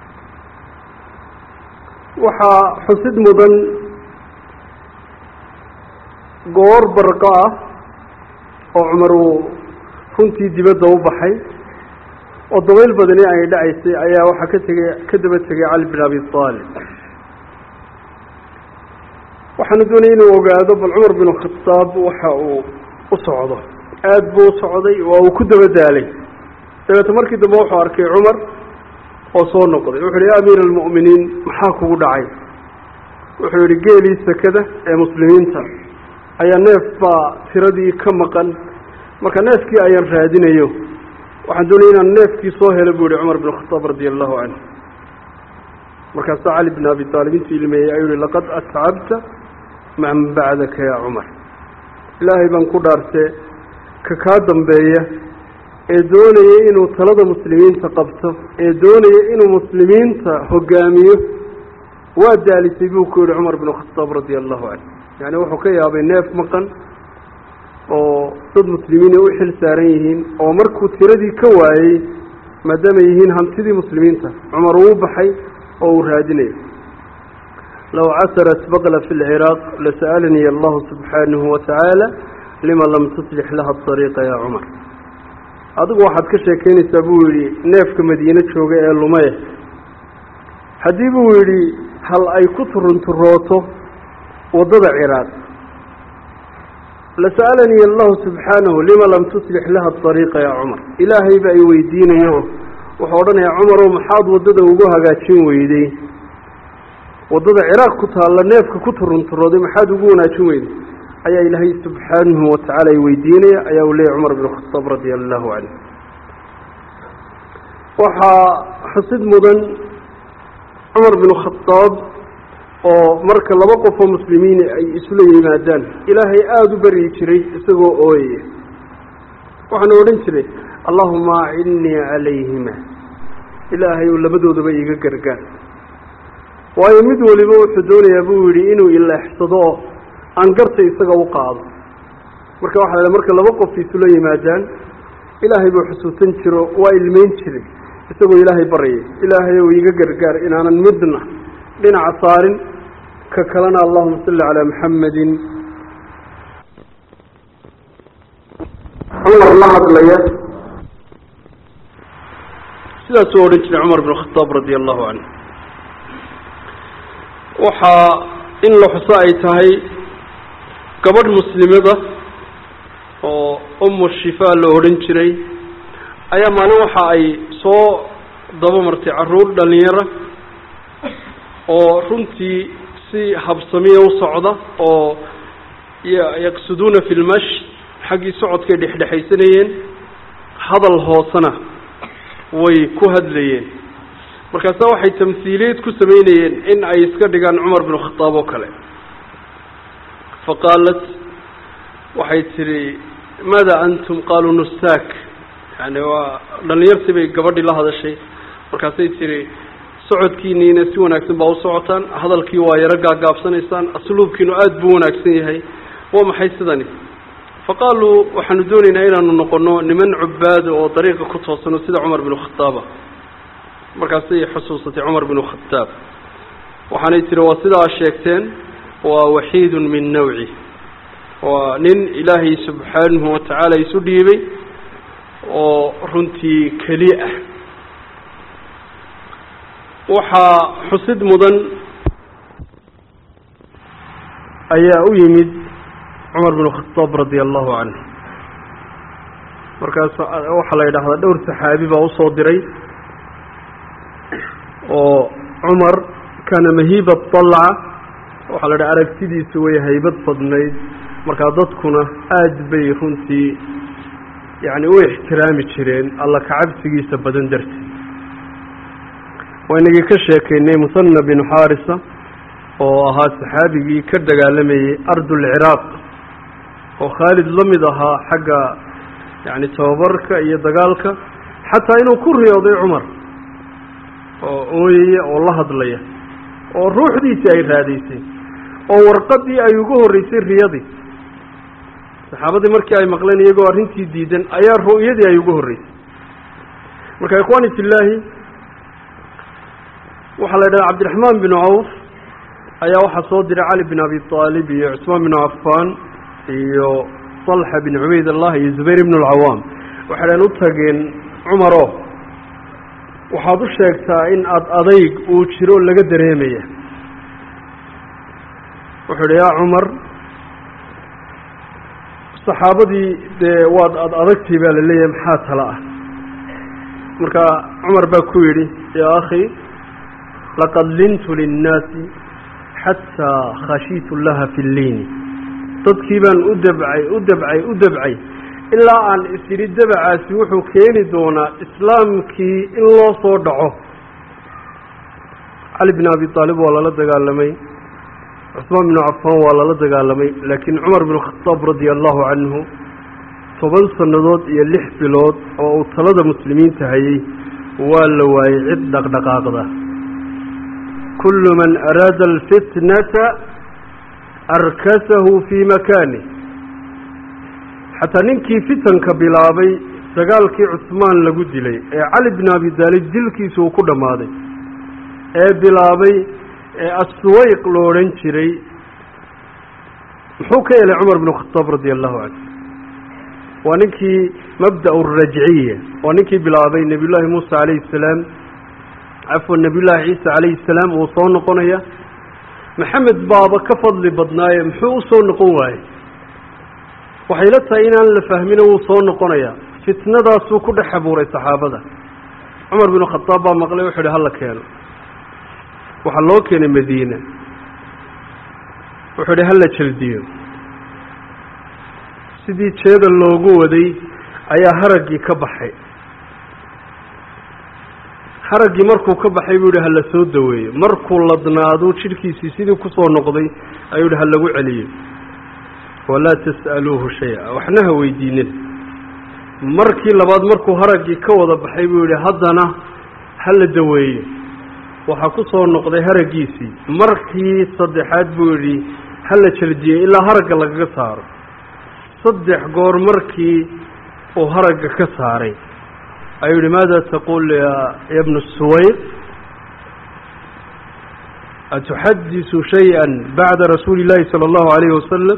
waxaa xusid mudan goor barqo ah oo cumar uu runtii dibadda u baxay oo dabayl badani ay dhacaysay ayaa waxaa ka tegay ka daba tegay cali bin abi aalib waxaanu doonayay inuu ogaado bal cumar bin khataab waxa uu u socdo aada buu u socday waa uu ku daba daalay dabeete markii dambe wuxuu arkay cumar oo soo noqday wuxu uhi ya amiira almu'miniin maxaa kugu dhacay wuxuu yihi geelii sakada ee muslimiinta ayaa neef baa tiradii ka maqan marka neefkii ayaan raadinayo waxaan doonaya inaan neefkii soo helo buu yihi cumar bin khataab radia allahu canhu markaasaa cali bin abi aalib intuu ilmeeyey ayuu yihi laqad atcabta man bacdaka ya cumar ilaahay baan ku dhaartee ka kaa dambeeya ee doonaya inuu talada muslimiinta qabto ee doonaya inuu muslimiinta hogaamiyo waa daalisay buu ku yihi cumar bin khataab radia allahu canhu yani wuxuu ka yaabay neef maqan oo dad muslimiin ay u xil saaran yihiin oo markuu tiradii ka waayey maadaama yihiin hantidii muslimiinta cumar uu baxay oo uu raadinayo low casarat baqla fi lciraaq lasa'alanii allahu subxaanahu watacaala lima lam tuslix laha ariiqa ya cumar adigu waxaad ka sheekeynaysaa buu yidhi neefka madiine jooga ee lumeye haddii buu yidhi hal ay ku turunturooto waddada ciraaq lasa'alanii allahu subxaanahu lima lam tuslix laha ariiqa ya cumar ilaahay ba ay weydiinayo wuxuu odhanayaa cumarow maxaad waddada ugu hagaajin weyday waddada ciraaq ku taalla neefka ku turunturooday maxaad ugu wanaajin weyday ayaa ilaahay subxaanahu watacaala ay weydiinaya ayaa uu leeyahy cumar bin khataab radia allahu canhu waxaa xusid mudan cumar bin khataab oo marka laba qofoo muslimiin ay isula yimaadaan ilaahay aada u baryi jiray isagoo ooyaya waxaanu odhan jiray allahuma acinnii calayhima ilaahay ou labadoodaba iiga gargaar waayo mid waliba wuxuu doonayaa buu yidhi inuu ileexsado oo aan garta isaga u qaado marka waxa la marka laba qof isula yimaadaan ilaahay buu xusuusan jiro waa ilmeyn jiray isagoo ilaahay baryay ilaahay ou iiga gargaar inaanan midna dhinaca saarin ka kalena allahuma salli calaa maxamedin cumar la hadlaya sidaasuu odhan jiray cumar bin khataab radia allahu canhu waxaa in la xuso ay tahay gabadh muslimada oo umu shifaa la odhan jiray ayaa maalin waxa ay soo daba martay carruur dhalinyara oo runtii si habsamiya u socda oo yaqsuduuna fi lmash xaggii socodkay dhexdhexaysanayeen hadal hoosena way ku hadlayeen markaasa waxay tamhiiliyad ku sameynayeen in ay iska dhigaan cumar bin khataab oo kale fa qaalat waxay tidhi maada antum qaaluu nustaak yani waa dhalinyartii bay gabadhii la hadashay markaasay tidhi socodkiiniina si wanaagsan baa u socotaan hadalkii waa yaro gaagaabsanaysaan asluubkiinu aada buu wanaagsan yahay waa maxay sidani fa qaaluu waxaanu doonaynaa inaanu noqono niman cubaada oo dariiqa ku toosano sida cumar bin khataaba markaasay xusuusatay cumar bin khataab waxaanay tihi waa sidaa sheegteen waa waxiidun min nawci waa nin ilaahay subxaanahu watacaala isu dhiibay oo runtii keli ah waxaa xusid mudan ayaa u yimid cumar bin khataab radia allahu canhu markaas waxaa la yidhaahdaa dhowr saxaabi baa usoo diray oo cumar kana mahiiba dalca waxaa la dhaha aragtidiisu way haybad badnayd markaa dadkuna aada bay runtii yacni u ixtiraami jireen alla kacabsigiisa badan darteed waynagii ka sheekaynay musanna binu xaarisa oo ahaa saxaabigii ka dagaalamayey ardulciraaq oo khaalid la mid ahaa xagga yacni tababarka iyo dagaalka xataa inuu ku riyooday cumar oo ooyaya oo la hadlaya oo ruuxdiisii ay raadaysay oo warqadii ay ugu horreysay riyadii saxaabadii markii ay maqleen iyagoo arrintii diidan ayaa ru'yadii ay ugu horreysay marka ikhwaani fillaahi waxaa la yidhaha cabdiraxmaan bin cawf ayaa waxaa soo diray cali bin abi aalib iyo cusmaan bin cafaan iyo talxa bin cubayd allah iyo zubayr ibn alcawaam waxaydhan u tageen cumaro waxaad u sheegtaa in ad adayg uu jiro laga dareemaya wuxuu idhi yaa cumar saxaabadii dee waad ad adagtii baa la leeyahay maxaa tala ah marka cumar baa ku yidhi yaa akhi laqad lintu linnaasi xataa khashiitu laha fi lliini dadkii baan u dabcay u dabcay u dabcay ilaa aan is yidhi dabacaasi wuxuu keeni doonaa islaamkii in loo soo dhaco cali bin abi aalib waa lala dagaalamay cusmaan binu cafaan waa lala dagaalamay laakiin cumar bin khataab radia allahu canhu toban sannadood iyo lix bilood oo uu talada muslimiinta hayay waa la waayey cid dhaqdhaqaaqda kullu man araada alfitnata arkasahu fii makanih xataa ninkii fitanka bilaabay dagaalkii cusmaan lagu dilay ee cali bin abi daalib dilkiisa uu ku dhammaaday ee bilaabay ee assuwayq lo odhan jiray muxuu ka helay cumar bin khataab radia allahu canhu waa ninkii mabda' rajciya waa ninkii bilaabay nebiy llaahi muusa calayhi salaam cafwan nebiy llaahi ciisa calayhi salaam uu soo noqonaya maxamed baaba ka fadli badnaaye muxuu u soo noqon waayey waxay la tahay inaan la fahmino wuu soo noqonayaa fitnadaasuu ku dhex abuuray saxaabada cumar binu khataab baa maqlay wuxuu ihi hala keeno waxaa loo keenay madiina wuxuu ihi hala jeldiyo sidii jeeda loogu waday ayaa haraggii ka baxay haraggii markuu ka baxay buu yihi hala soo daweeyo markuu ladnaado jidhkiisii sidii kusoo noqday ayuu yihi ha lagu celiyo walaa tas'aluuhu shay-a waxna ha weydiinin markii labaad markuu haraggii ka wada baxay buu yihi haddana ha la daweeyo waxaa ku soo noqday haraggiisii markii saddexaad buu yidhi ha la jeldiyey ilaa haragga lagaga saaro saddex goor markii uu haragga ka saaray ayuu yihi maada taquul ya bnu suwayq atuxadisu shay-a bacda rasuuli llaahi sala allahu alayhi wasalam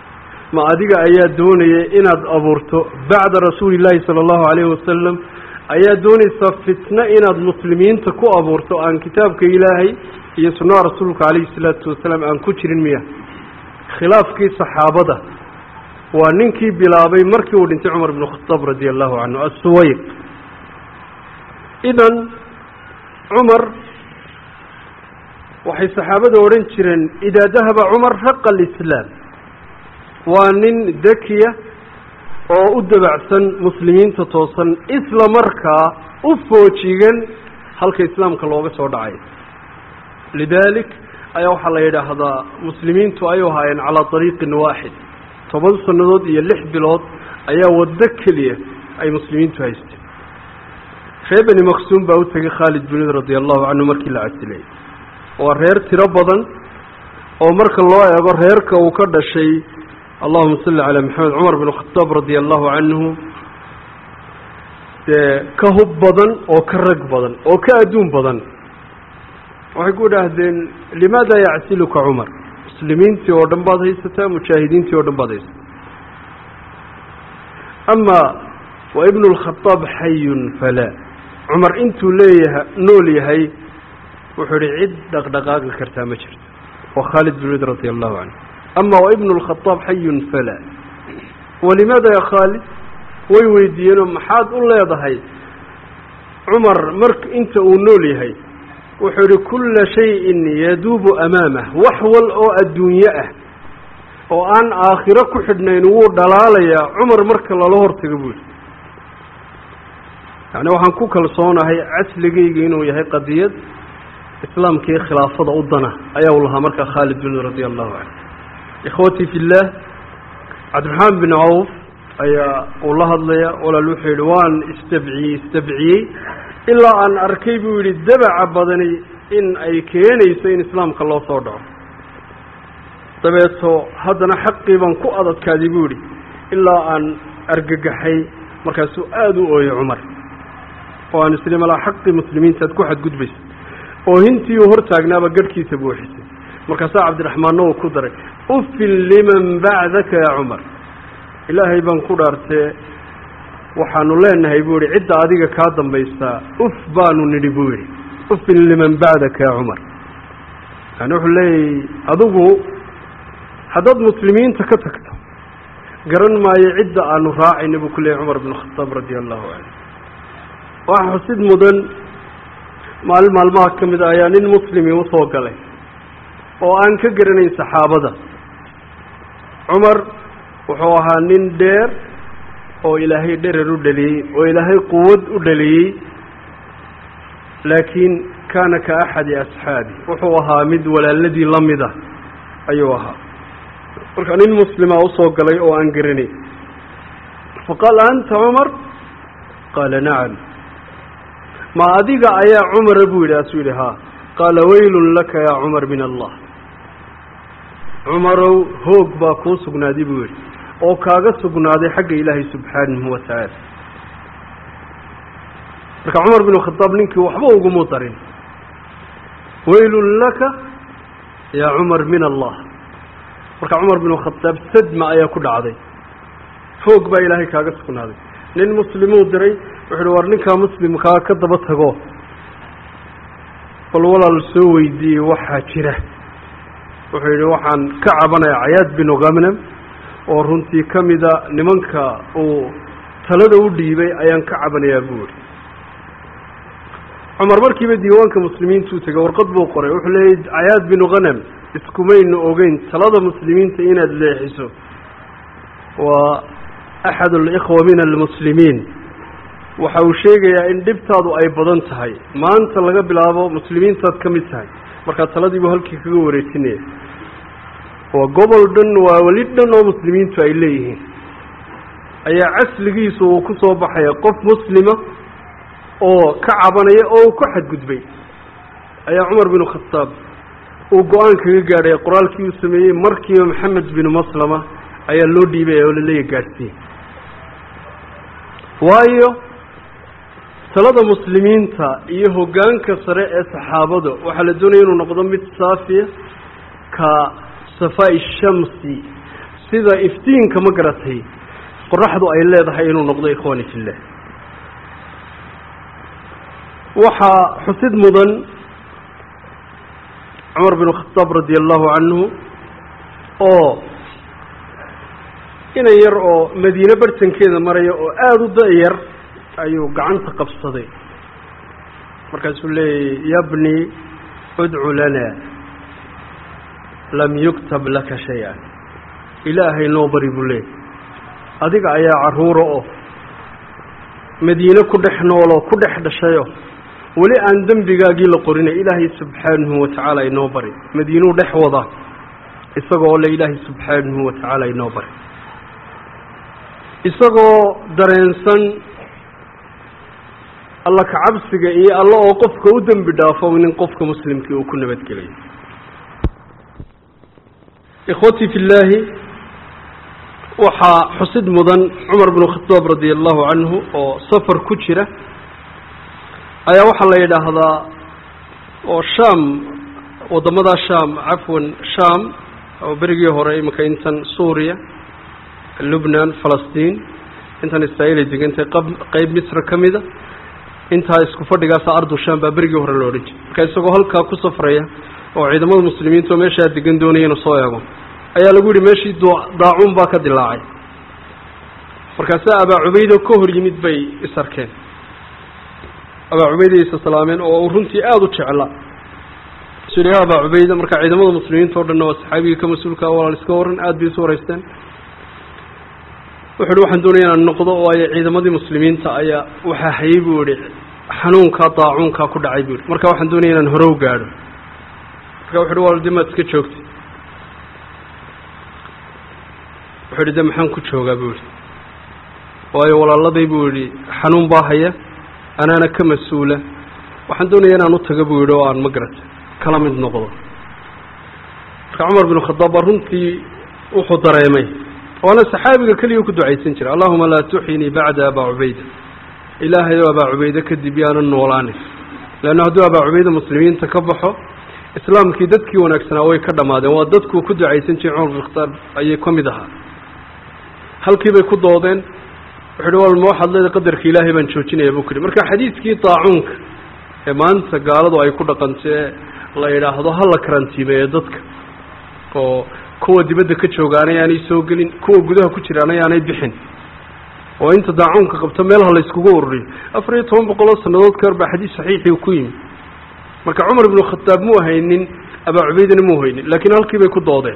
ma adiga ayaa doonaya inaad abuurto bacda rasuuli llaahi sala allahu alayhi wasalam ayaa doonaysaa fitno inaad muslimiinta ku abuurto aan kitaabka ilaahay iyo sunnaha rasuulka calayhi salaatu wasalaam aan ku jirin miya khilaafkii saxaabada waa ninkii bilaabay markii uu dhintay cumar bnu khataab radia allahu canhu assuwayq idan cumar waxay saxaabada odhan jireen idaa dahaba cumar raqa alislaam waa nin dakiya oo u dabacsan muslimiinta toosan isla markaa u foojigan halka islaamka looga soo dhacay lidaalik ayaa waxaa la yidhaahdaa muslimiintu ay ahaayeen calaa ariiqin waaxid toban sannadood iyo lix bilood ayaa waddo keliya ay muslimiintu haysteen reer beni maqsuum baa u tegay khaalid bin wid radia allahu canhu markii la casilay waa reer tiro badan oo marka loo eego reerka uu ka dhashay allahuma salli calaa maxamed cumar bin khataab radia allahu canhu dee ka hub badan oo ka rag badan oo ka adduun badan waxay ku idhaahdeen limaada yacsiluka cumar muslimiintii oo dhan baad haysataa mujaahidiintii oo dhan baad haysataa ama wa ibnu lkhataab xayun falaa cumar intuu leeyaha nool yahay wuxuu ihi cid dhaqdhaqaaqi kartaa ma jirto waa khaalid bin wid radia allahu canhu ama wa ibnu lkhataab xayun falaa walimaada ya khaalid way weydiiyeenoo maxaad u leedahay cumar mark inta uu nool yahay wuxuu ihi kulla shayin yaduubu amaamah wax wal oo adduunye ah oo aan aakhiro ku xidhnayn wuu dhalaalayaa cumar marka lala hortago buu yihi yacni waxaan ku kalsoonahay casligayga inuu yahay qadiyad islaamkii khilaafada u dana ayaa u lahaa markaa khaalid bin radia allahu canhu ikhwatii fi llah cabdiraxmaan bin cawf ayaa uu la hadlaya walaal wuxuu yihi waan istabciyey istabciyey ilaa aan arkay buu yidhi dabaca badani in ay keenayso in islaamka loo soo dhaco dabeeto haddana xaqii baan ku adadkaaday buu yidhi ilaa aan argagaxay markaasuu aada u ooyey cumar oo aan isli malaa xaqii muslimiinta aad ku xadgudbaysa oohintii uu hortaagnaaba garhkiisa buuxisay markaasaa cabdiraxmaanna uu ku daray ufin liman bacdaka ya cumar ilaahay baan ku dhaartee waxaanu leenahay buu yihi cidda adiga kaa dambaysaa uf baanu nidhi buu yidhi ufin liman bacdaka ya cumar yani wuxuu leeyahy adigu haddaad muslimiinta ka tagto garan maayo cidda aanu raacayna buu ku leeyahy cumar bn khataab radia allahu canhu waxa xusid mudan maalin maalmaha ka mid a ayaa nin muslimi usoo galay oo aan ka garanayn saxaabada cumar wuxuu ahaa nin dheer oo ilaahay dherer u dhaliyey oo ilaahay quwad u dhaliyey laakiin kaana ka axadi asxaabi wuxuu ahaa mid walaaladii la mida ayuu ahaa marka nin muslima usoo galay oo aan garanayn faqaala anta cumar qaala nacam ma adiga ayaa cumara buu yidhi asuu yidhi haa qaala waylun laka yaa cumar min allah cumarow hoog baa kuu sugnaaday buu yidhi oo kaaga sugnaaday xagga ilaahay subxaanahu watacaala marka cumar binu khadaab ninkii waxba ugumu darin waylun laka yaa cumar min allah marka cumar binu khadaab sadma ayaa ku dhacday hoog baa ilaahay kaaga sugnaaday nin muslimuu diray wuxu uhi war ninkaa muslimkaa ka daba tago bal walaal soo weydiiyey waxaa jira wuxuu yidhi waxaan ka cabanayaa cayaad binu ghamnam oo runtii ka mida nimanka uu talada u dhiibay ayaan ka cabanayaa buu yihi cumar markiiba diiwaanka muslimiintuu tegay warqad buu qoray wuxuu leeyay cayaad binu ghanam iskumayna ogeyn talada muslimiinta inaad leexiso waa axad alikhwa min almuslimiin waxa uu sheegayaa in dhibtaadu ay badan tahay maanta laga bilaabo muslimiintaad ka mid tahay markaa taladiibuu halkii kaga wareejinaya waa gobol dhan waa weli dhan oo muslimiintu ay leeyihiin ayaa casligiisu uu ku soo baxaya qof muslima oo ka cabanaya oo uu ku xadgudbay ayaa cumar binu khataab uu go-aan kaga gaadhay qoraalkii uu sameeyey markiiba maxamed binu maslama ayaa loo dhiibaya oo laleeya gaadhsiiye waayo talada muslimiinta iyo hoggaanka sare ee saxaabada waxaa la doonaya inuu noqdo mid saafiya ka safaa-i shamsi sida iftiinka ma garatay qoraxdu ay leedahay inuu noqdo ikhwaani fillah waxaa xusid mudan cumar bin khadaab radi allahu canhu oo inan yar oo madiine bartankeeda maraya oo aada u da-yar ayuu gacanta qabsaday markaasuu leeyahy yabni udcu lana lam yuktab laka shay-an ilaahay noo bari buu leeyay adiga ayaa carruura oo madiine ku dhex nooloo ku dhex dhashayo weli aan dembigaagii la qorinay ilaahay subxaanahu watacaala inoo bari madiinuu dhex wadaa isagoo le ilaahay subxaanahu watacaala inoo bari isagoo dareensan alla kacabsiga iyo alla oo qofka u dembi dhaafo nin qofka muslimkii uu ku nabadgelayo ikhwatii fi llaahi waxaa xusid mudan cumar binu khadaab radia allahu canhu oo safar ku jira ayaa waxaa la yidhaahdaa oo sham waddamadaa sham cafwan sham oo berigii hore iminka intan suuriya lubnan falastiin intan israa'iil ay degantay qab qeyb misra ka mida intaa isku fadhigaasa ardu sham baa berigii hore la odhan jiray marka isagoo halkaa ku safraya oo ciidamada muslimiinta oo meeshaa degan doonaya inuu soo eego ayaa lagu yihi meeshii daacuun baa ka dilaacay markaasa abaa cubaydo ka hor yimid bay is arkeen abaa cubayda isa salaameen oo uu runtii aada u jeclaa su ya abaa cubayda marka ciidamada muslimiinta o dhanna waa saxaabigii ka mas-uulka walaal iska waran aada bay isu waraysteen wuxu uhi waxaan doonaya inaan noqdo waayo ciidamadii muslimiinta ayaa waxaa hayay buu yihi xanuunkaa daacuunkaa ku dhacay buu yihi marka waxaan doonaya inaan horow gaadho marka wuxu uhi wal dimaad iska joogtay wuxuu yihi de maxaan ku joogaa buu yihi waayo walaaladay buu yihi xanuun baa haya anaana ka mas-uula waxaan doonaya inaan u tago buu yihi oo aan magarata kala mid noqdo marka cumar bin khadaab baa runtii wuxuu dareemay waana saxaabiga keliya ku ducaysan jira allahuma laa tuxinii bacda abaa cubayda ilaahay oo abaa cubayde kadib yaanan noolaanin leanna hadduu abaa cubayda muslimiinta ka baxo islaamkii dadkii wanaagsanaa way ka dhammaadeen waa dadkuu ku ducaysan jiray cumar bin khadaab ayay ka mid ahaa halkii bay ku doodeen wuxu uhi wal ma waxaad leedahay qadarka ilaahay baan joojinaya buu ku yihi marka xadiidkii daacuunka ee maanta gaaladu ay ku dhaqantee la yidhaahdo ha la karantiimeeyo dadka oo kuwa dibadda ka joogaanay aanay soo gelin kuwa gudaha ku jiraanay aanay bixin oo inta daacuunka qabto meelaha layskugu ururiyo afar iyo toban boqoloo sannadood ka hor baa xadiis saxiixii ku yimi marka cumar ibnu khataab muu haynin abaa cubaydana muu haynin laakiin halkii bay ku doodeen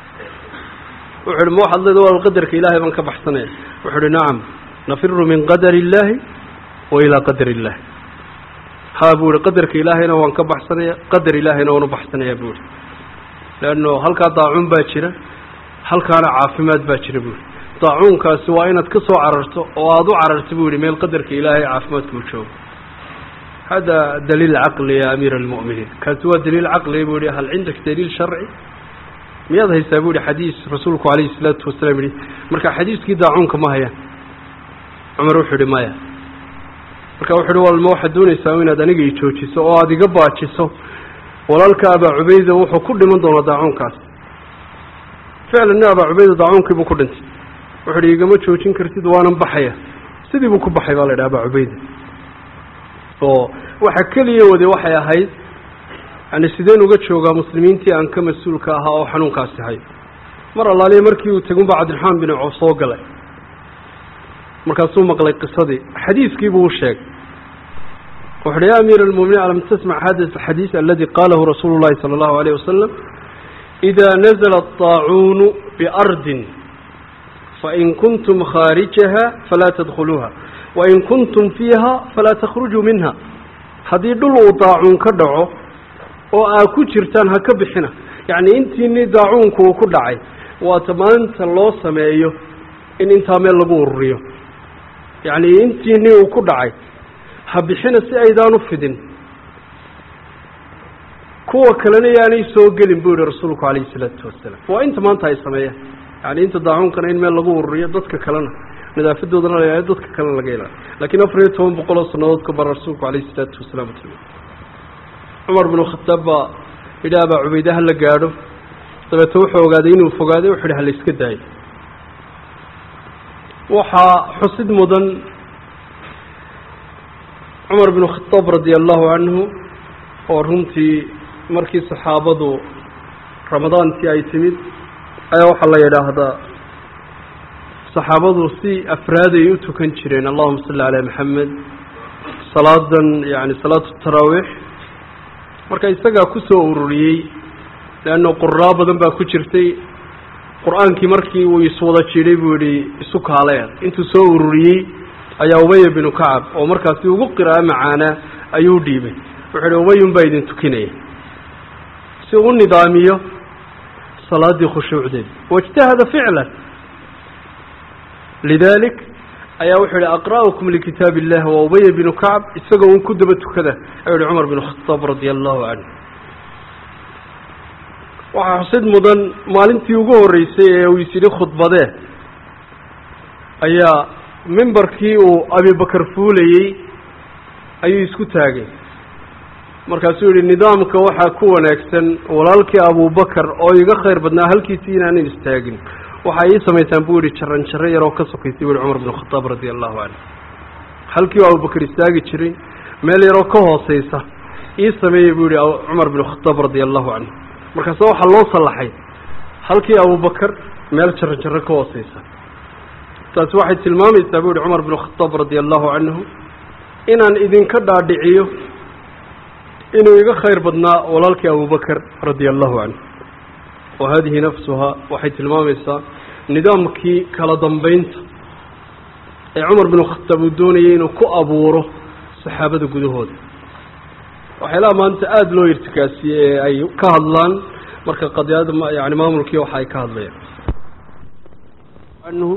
wuxu uhi ma waxaad leeda wal qadarka ilaahay baan ka baxsanaya wuxu uhi nacam nafiru min qadari illaahi wa ilaa qadari illahi ha buu ihi qadarka ilaahayna waan ka baxsanaya qadar ilaahayna waan u baxsanaya buu ihi leanno halkaa daacuun baa jira halkaana caafimaad baa jira buu ihi daacuunkaasi waa inaad ka soo cararto oo aada u cararto buu yihi meel qadarka ilaahay caafimaadka uu joogo hada daliil caqli ya amiira almu'miniin kaasi waa daliil caqli buu yihi hal cindaka daliil sharci miyaad haysaa bu yihi xadiis rasuulku calayhi salaatu wasalaam yihi marka xadiiskii daacuunka ma hayaan cumar wuxuu yihi maya marka wuxu uhi walma waxaad doonaysaa inaad aniga i joojiso oo aada iga baajiso walaalka abaa cubayda wuxuu ku dhiman doonaa daacuunkaas ficlan nin abaa cubayda daacuunkii buu ku dhintay wuxu uhi igama joojin kartid waanan baxaya sidii buu ku baxay baa la yidhaha abaa cubayda oo waxa keliya wade waxay ahayd yani sideen uga joogaa muslimiintii aan ka mas-uulka ahaa oo xanuunkaasi hayo mar allaaliya markii uu tegunba cabdiraxmaan bin coof soo galay markaasuu maqlay qisadii xadiiskii buu u sheegay wuxu uhi ya amiir almuminiin alam tasmac hada alxadiis aladi qalahu rasuulu llahi sala allahu alayh wasalam ida nazla الطaacuunu biardin fain kuntum khaarijaha falaa tadkhuluuha wain kuntum fiiha falaa takhrujuu minha haddii dhul uu daacuun ka dhaco oo aa ku jirtaan ha ka bixina yacni intiini daacuunku uu ku dhacay waata maanta loo sameeyo in intaa meel lagu ururiyo yacni intiini uu ku dhacay ha bixina si aydaan u fidin kuwa kalena yaanay soo gelin buu yihi rasuulku calayhi salaatu wasalaam waa inta maanta ay sameeyaan yani inta daacuunkana in meel lagu ururiyo dadka kalena nadaafadoodana la ilaaliyo dadka kalena laga ilaaliyo lakiin afar iyo toban boqol oo sannadood ka bara rasuulku calayhi salaatu wasalaam tilma cumar binu khataab baa yidhi abaa cubayde ha la gaadho dabeete wuxuu ogaaday inuu fogaaday wuxu yidhi ha la iska daayo waxaa xusid mudan cumar binu khadaab radia allahu canhu oo runtii markii saxaabadu ramadaantii ay timid ayaa waxaa la yidhaahdaa saxaabadu si afraaday u tukan jireen allahuma salli calaa maxamed salaadan yani salaatu taraawiix marka isagaa kusoo ururiyey leanna quraa badan baa ku jirtay qur-aankii markii uu iswada jidhay buu yihi isu kaaleer intuu soo ururiyey ayaa ubaya binu kacab oo markaasi ugu qira'a macaanaa ayuu dhiibay wuxuu ihi ubayun baa idin tukinaya si uu nidaamiyo salaadii khushuucdeed waijtahada ficlan lidalik ayaa wuxuu yihi aqra'ukum likitaab illah wa ubaya binu kacab isagoo un ku daba tukada ayuu yihi cumar binu khadaab radia allahu canhu waxaa xusid mudan maalintii ugu horreysay ee uu is yidhi khudbadee ayaa mimbarkii uu abibakar fuulayey ayuu isku taagay markaasuu yihi nidaamka waxaa ku wanaagsan walaalkii abubakar oo iga khayr badnaa halkiisii inaanan istaagin waxaa ii samaysaan buu yihi jaran jaro yaroo ka sokaysay bui cumar binu khadaab radia allahu canhu halkii u abubakar istaagi jiray meel yaroo ka hooseysa ii sameeyey buu yihi cumar binu khadaab radia allahu canhu markaase waxaa loo sallaxay halkii abubakar meel jaran jaro ka hooseysa taasi waxay tilmaamaysaa buu yihi cumar binu khadaab radia allahu canhu inaan idinka dhaadhiciyo inuu iga khayr badnaa walaalkii abubakar radia allahu canhu wa hadihi nafsuhaa waxay tilmaamaysaa nidaamkii kala dambeynta ee cumar binu khataab uu doonayay inuu ku abuuro saxaabada gudahooda waxyaalaha maanta aada loo irtikaasiyey ee ay ka hadlaan marka qadiyada yani maamulkii waxa ay ka hadlayaan anhu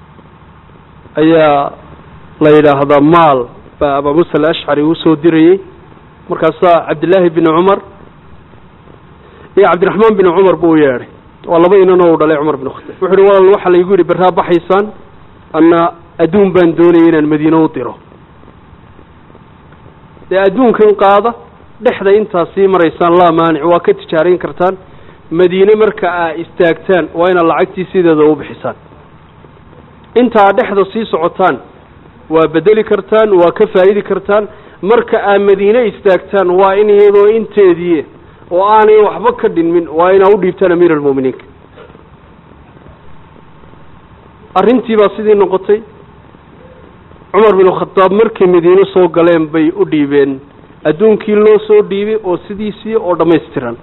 ayaa la yidhaahdaa maal baa abaa musa alashcari uu soo dirayey markaasaa cabdillaahi bini cumar iyo cabdiraxmaan bini cumar buu yeedhay waa laba inanoo u dhalay cumar bin khataab wuxu uhi walaal waxaa laygu yidhi berraa baxaysaan anna adduun baan doonayay inaan madiine u diro dee adduunkan qaada dhexda intaad sii maraysaan laa maanic waa ka tijaarayn kartaan madiine marka aa istaagtaan waa inaad lacagtii sideeda u bixisaan inta aad dhexda sii socotaan waa bedeli kartaan waa ka faa'idi kartaan marka aad madiine istaagtaan waa in iyadoo inteedii oo aanay waxba ka dhinmin waa inaa u dhiibtaan amiir almu'miniinka arrintii baa sidii noqotay cumar binu khadaab markay madiine soo galeen bay u dhiibeen adduunkii loo soo dhiibay oo sidiisii oo dhammaystiran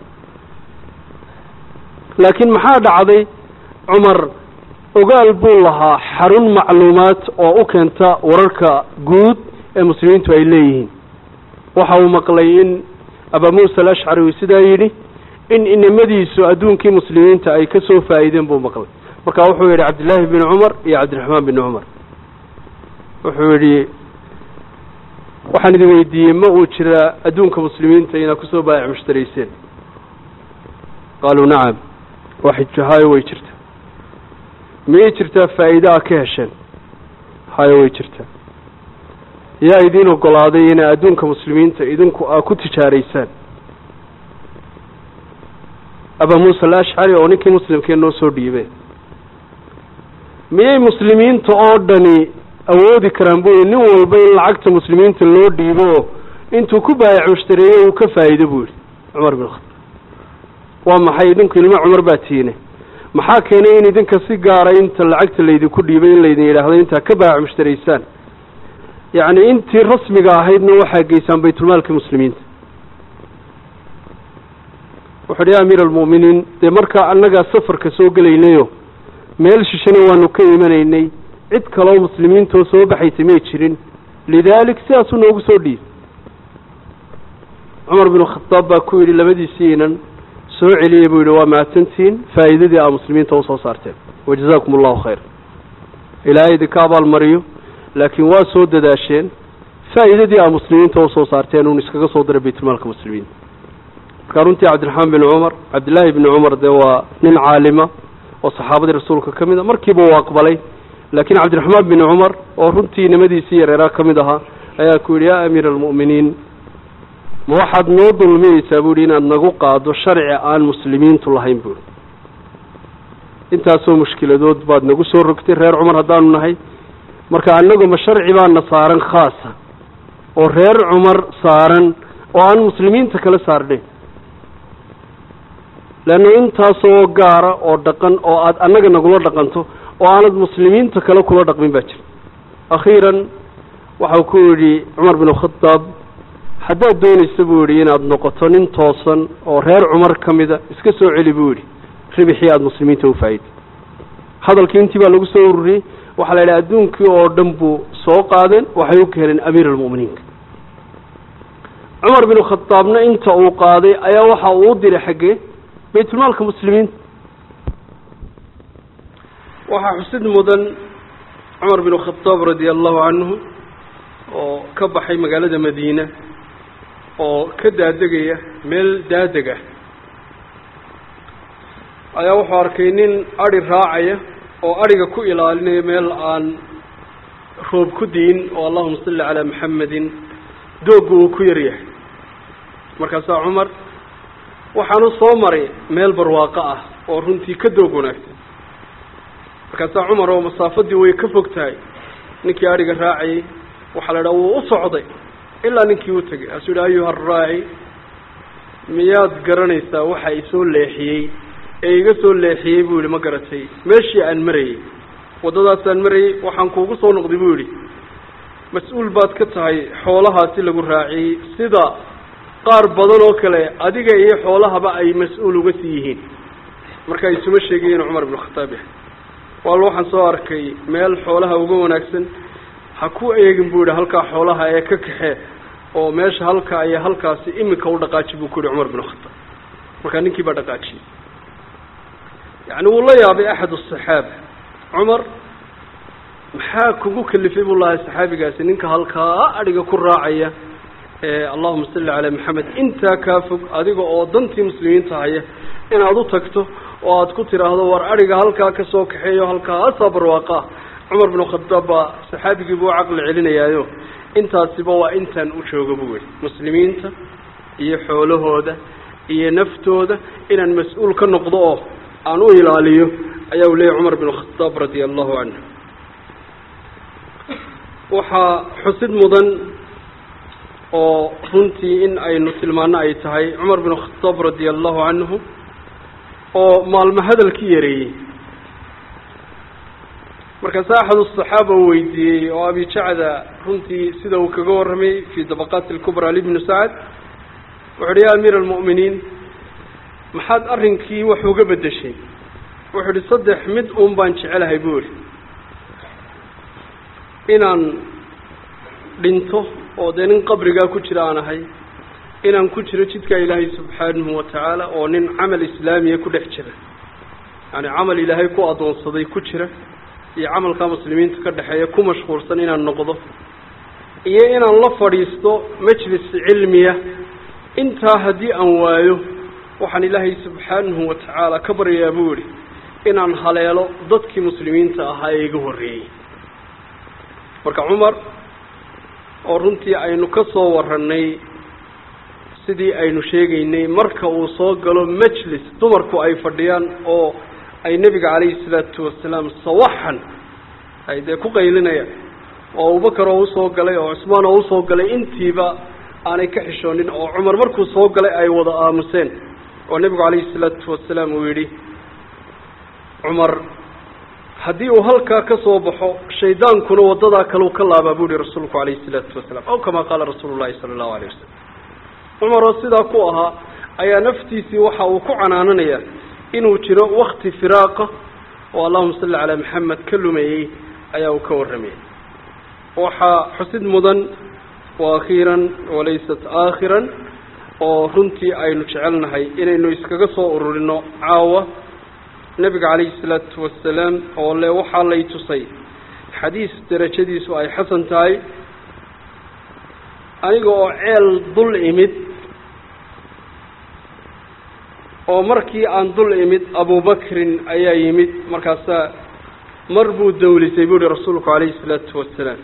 laakiin maxaa dhacday cumar ogaal buu lahaa xarun macluumaad oo u keenta wararka guud ee muslimiintu ay leeyihiin waxa uu maqlay in abaa muusa alashcari uu sidaa yidhi in inamadiisu adduunkii muslimiinta ay ka soo faa'iideen buu maqlay marka wuxuu yidhi cabdillaahi bini cumar iyo cabdiraxmaan bini cumar wuxuu yidhi waxaan idin weydiiyey ma uu jiraa adduunka muslimiinta inaad kusoo baayac mushtarayseen qaaluu nacam waxay hayo way jirtaa miyay jirtaa faa'iide a ka hesheen hayo way jirtaa yaa idiin ogolaaday inaa adduunka muslimiinta idinku aa ku tijaaraysaan abaa muusa alashcari oo ninkii muslimkee noo soo dhiibeen miyay muslimiinta oo dhani awoodi karaan buu nin walba in lacagta muslimiinta loo dhiibo intuu ku baayac mushtareeyo uu ka faa'iido buu yihi cumar bin khataab waa maxay idinku ilmo cumar baa tiine maxaa keenay in idinka si gaara inta lacagta laydinku dhiibay in laydin yidhaahdo intaa ka baayac mushtaraysaan yacni intii rasmiga ahaydna waxaa geysaan baytulmaalka muslimiinta wuxu uhi ya amiir almu'miniin dee markaa annagaa safarka soo gelaynayo meel shishana waanu ka imanaynay cid kaloo muslimiintoo soo baxaysa may jirin lidaalik sidaasuu noogu soo dhiib cumar binu khadaab baa ku yidhi labadiisii inan soo celiyey buu yidhi waa mahadsantihiin faa'iidadii aa muslimiinta usoo saarteen wajazaakum allahu khayr ilaahay idinka abaalmariyo laakiin waa soo dadaasheen faa'iidadii aa muslimiinta usoo saarteen uun iskaga soo diray baytulmaalka muslimiinta markaa runtii cabdiraxmaan bin cumar cabdillaahi bni cumar dee waa nin caalima oo saxaabadii rasuulka ka mid a markiiba uu aqbalay laakiin cabdiraxmaan bin cumar oo runtii nimadiisii yareeraa ka mid ahaa ayaa ku yidhi yaa amiira almu'miniin ma waxaad noo dulmiyeysaa buu yihi inaad nagu qaado sharci aan muslimiintu lahayn buuhi intaasoo mushkiladood baad nagu soo rogtay reer cumar haddaanu nahay marka annagu ma sharci baana saaran khaasa oo reer cumar saaran oo aan muslimiinta kala saarnayn leanna intaasoo gaara oo dhaqan oo aada annaga nagula dhaqanto oo aanad muslimiinta kale kula dhaqmin baa jira akhiiran waxau ku yidhi cumar bin khadaab haddaad doonaysa buu yidhi inaad noqoto nin toosan oo reer cumar ka mida iska soo celi buu yidhi ribixii aada muslimiinta u faa'iday hadalkii intii baa lagu soo ururiyey waxaa la yidhaha adduunkii oo dhan buu soo qaadeen waxay u keeneen amiir almu'miniinka cumar bin khadaabna inta uu qaaday ayaa waxa uu u diray xaggee baytulmaalka muslimiinta waxaa xusid mudan cumar bin khadaab radia allahu canhu oo ka baxay magaalada madiina oo ka daadegaya meel daadeg ah ayaa wuxuu arkay nin adhi raacaya oo adhiga ku ilaalinaya meel aan roob ku diin oo allahuma salli calaa maxamedin doogga uu ku yaryahay markaasaa cumar waxaanu soo maray meel barwaaqo ah oo runtii ka doog wanaagsan markaasaa cumar oo masaafadii way ka fog tahay ninkii adhiga raacayay waxaa la idhaha wuu u socday ilaa ninkii u tegay kaasuu yidhi ayuha araaci miyaad garanaysaa waxa isoo leexiyey ee iga soo leexiyey buu yidhi ma garatay meeshii aan marayey waddadaasaan marayey waxaan kuugu soo noqday buu yidhi mas-uul baad ka tahay xoolahaasi lagu raaciyey sida qaar badan oo kale adiga iyo xoolahaba ay mas-uul uga sii yihiin marka isuma sheegayen cumar bin khataab yahay waal waxaan soo arkay meel xoolaha uga wanaagsan ha ku eegin buu yidhi halkaa xoolaha ee ka kaxee oo meesha halkaa iyo halkaasi iminka u dhaqaaji buu ku yihi cumar bin khataab markaa ninkii baa dhaqaajiyey yacni wuu la yaabay axad asaxaaba cumar maxaa kugu kalifay buu lahay saxaabigaasi ninka halkaa adhiga ku raacaya ee allahuma salli calaa maxamed intaa kaa fog adiga oo dantii muslimiinta haya inaad u tagto oo aad ku tiraahdo war adhiga halkaa ka soo kaxeeyo halkaasaa barwaaqa ah cumar bin khadaab baa saxaabigii buu caqli celinayaayo intaasiba waa intaan u jooga buu weli muslimiinta iyo xoolahooda iyo naftooda inaan mas-uul ka noqdo oo aan u ilaaliyo ayaa u leeyahy cumar bin khadaab radia allahu canhu waxaa xusid mudan oo runtii in aynu tilmaano ay tahay cumar bin khadaab radia allahu canhu oo maalmo hadalkii yareeyey markaase axad asaxaaba uu weydiiyey oo abijacda runtii sida uu kaga warramay fii dabaqaati alkubraa libnu sacad wuxu uhi ya amiir almu'miniin maxaad arrinkii wax uga beddeshay wuxuu ihi saddex mid uun baan jecelahay buu ihi inaan dhinto oo dee nin qabrigaa ku jira aan ahay inaan ku jiro jidka ilaahay subxaanahu watacaala oo nin camal islaamiya ku dhex jira yani camal ilaahay ku addoonsaday ku jira iyo camalkaa muslimiinta ka dhexeeya ku mashquulsan inaan noqdo iyo inaan la fadhiisto majlis cilmiya intaa haddii aan waayo waxaan ilaahay subxaanahu watacaala ka baryayaa buu yihi inaan haleelo dadkii muslimiinta ahaa ee iga horreeyey marka cumar oo runtii aynu ka soo warranay sidii aynu sheegaynay marka uu soo galo majlis dumarku ay fadhiyaan oo ay nebiga calayhi salaatu wasalaam sawaxan ay dee ku qaylinayaan oo abubakar oo usoo galay oo cusmaan oo usoo galay intiiba aanay ka xishoonin oo cumar markuu soo galay ay wada aamuseen oo nebigu calayhi salaatu wasalaam uu yidhi cumar haddii uu halkaa ka soo baxo shaydaankuna waddadaa kaleu ka laabaa buu yihi rasuulku calayhi salaatu wasalaam aw kamaa qaala rasuulu llahi sala allahu alayh wasalam cumar oo sidaa ku ahaa ayaa naftiisii waxa uu ku canaananayaa inuu jiro wakti firaaqa oo allahuma salli calaa maxamed ka lumeeyey ayaa uu ka warramayay waxaa xusid mudan wa akhiiran walaysat aakhiran oo runtii aynu jecelnahay inaynu iskaga soo ururino caawa nebiga calayhi salaatu wasalaam oo le waxaa lay tusay xadiis derajadiisu ay xasan tahay aniga oo ceel dul imid oo markii aan dul imid abubakrin ayaa yimid markaasaa mar buu dawlisay buu yihi rasuulku calayhi salaatu wasalaam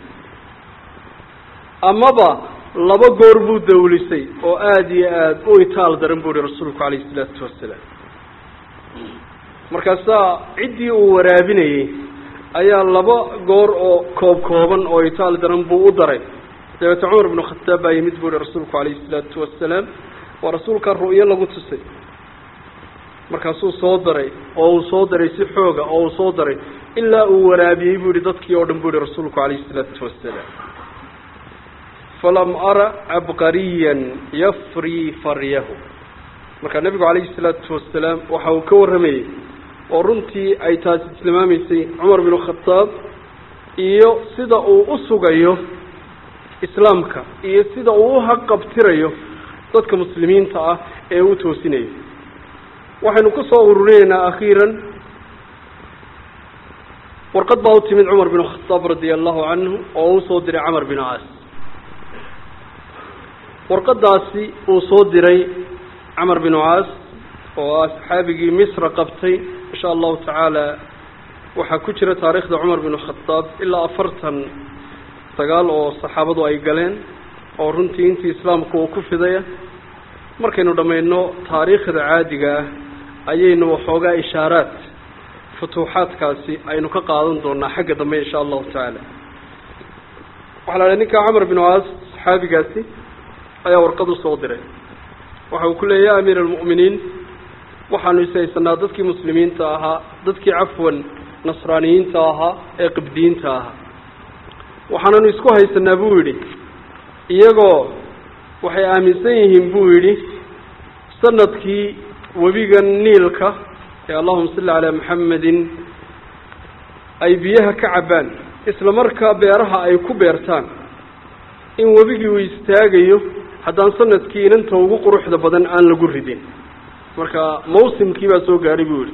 amaba laba goor buu dawlisay oo aada iyo aada u itaal daran buu yihi rasuulku calayhi salaatu wasalaam markaasaa ciddii uu waraabinayey ayaa laba goor oo koob kooban oo itaal daran buu u daray dabeete cumar bnu khataab baa yimid buu ihi rasuulku calayhi salaatu wasalaam waa rasuulka ru'yo lagu tusay markaasuu soo daray oo uu soo daray si xooga oo uu soo daray ilaa uu waraabiyey buu yihi dadkii oo dhan buu yihi rasuulku calayhi salaatu wasalaam falam ara cabqariyan yafrii faryahu markaa nebigu calayhi salaatu wasalaam waxa uu ka warramayey oo runtii ay taasi tilmaamaysay cumar binu khataab iyo sida uu u sugayo islaamka iyo sida uu u haqabtirayo dadka muslimiinta ah ee u toosinayo waxaynu ku soo ururinaynaa akhiiran warqad baa u timid cumar binu khataab radia allahu canhu oo u soo diray camar binu caas warqadaasi uu soo diray camar binu caas oo ah saxaabigii misra qabtay insha allahu tacaala waxaa ku jira taariikhda cumar binu khataab ilaa afartan sagaal oo saxaabadu ay galeen oo runtii intii islaamku uu ku fidaya markaynu dhammayno taariikhda caadiga ah ayaynu waxoogaa ishaaraad futuuxaadkaasi aynu ka qaadan doonaa xagga dambe insha allahu tacaala waxaa la dhahay ninka camar binu caas saxaabigaasi ayaa warqad usoo diray waxa uu ku leeyay ya amiir almu'miniin waxaanu ishaysanaa dadkii muslimiinta ahaa dadkii cafwan nasraaniyiinta ahaa ee qibdiyiinta ahaa waxaananu isku haysanaa buu yidhi iyagoo waxay aaminsan yihiin buu yidhi sanadkii webiga niilka ee allahuma salli calaa maxamedin ay biyaha ka cabbaan isla markaa beeraha ay ku beertaan in webigii uu istaagayo haddaan sanadkii inanta ugu quruxda badan aan lagu ridin marka mawsimkii baa soo gaadhay buu yihi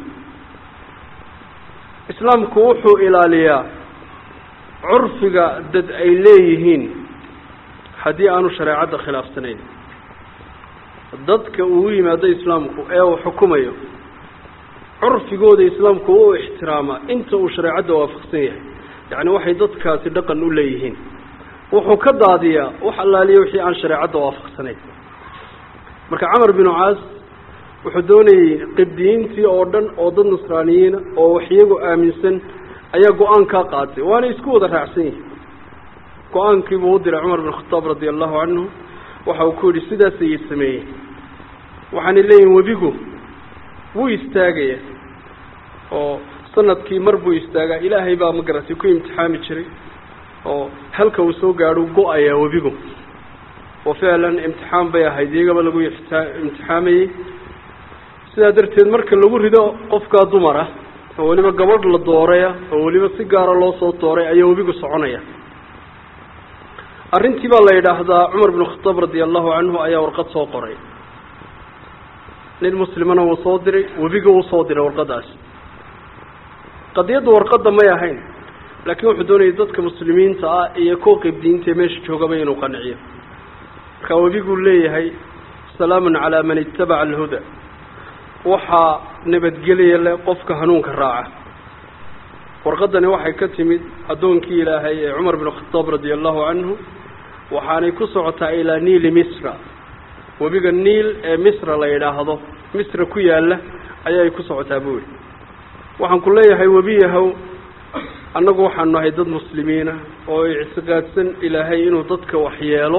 islaamku wuxuu ilaaliyaa curfiga dad ay leeyihiin haddii aanu shareecadda khilaafsanayn dadka uu yimaado islaamku ee uu xukumayo curfigooda islaamku u ixtiraama inta uu shareecadda waafaqsan yahay yacni waxay dadkaasi dhaqan u leeyihiin wuxuu ka daadiyaa wax allaaliya wixii aan shareecadda waafaqsanayn marka camar binu caas wuxuu doonayey qibdiyiintii oo dhan oo dad nasraaniyiina oo wax iyagu aaminsan ayaa go-aan kaa qaatay waana isku wada raacsan yihin go-aankiibuu u diray cumar bin khataab radia allahu canhu waxa uu ku yidhi sidaasayay sameeyeen waxaanay leeyihin webigu wuu istaagaya oo sanadkii mar buu istaagaa ilaahay baa magaratay ku imtixaami jiray oo halka uu soo gaadho go-ayaa webigu oo ficlan imtixaan bay ahayd iyagaba lagu imtixaamayey sidaa darteed marka lagu rido qofkaa dumar ah oo weliba gabadh la dooraya oo weliba si gaara loo soo dooray ayaa webigu soconaya arrintii baa la yidhaahdaa cumar binu khataab radia allahu canhu ayaa warqad soo qoray nin muslimana wuu soo diray webiga wuu soo diray warqadaasi qadiyadda warqadda may ahayn laakiin wuxuu doonayay dadka muslimiinta ah iyo kuwa qibdiinta ee meesha joogaba inuu qanciyo markaa webiguu leeyahay salaamun calaa man itabaca alhuda waxaa nabadgelya leh qofka hanuunka raaca warqadani waxay ka timid addoonkii ilaahay ee cumar bin khataab radia allahu canhu waxaanay ku socotaa ilaa niili misra webiga niil ee misra la yidhaahdo misra ku yaalla ayay ku socotaa buu yihi waxaan ku leeyahay webi yahow annagu waxaanu nahay dad muslimiina oo ictiqaadsan ilaahay inuu dadka waxyeelo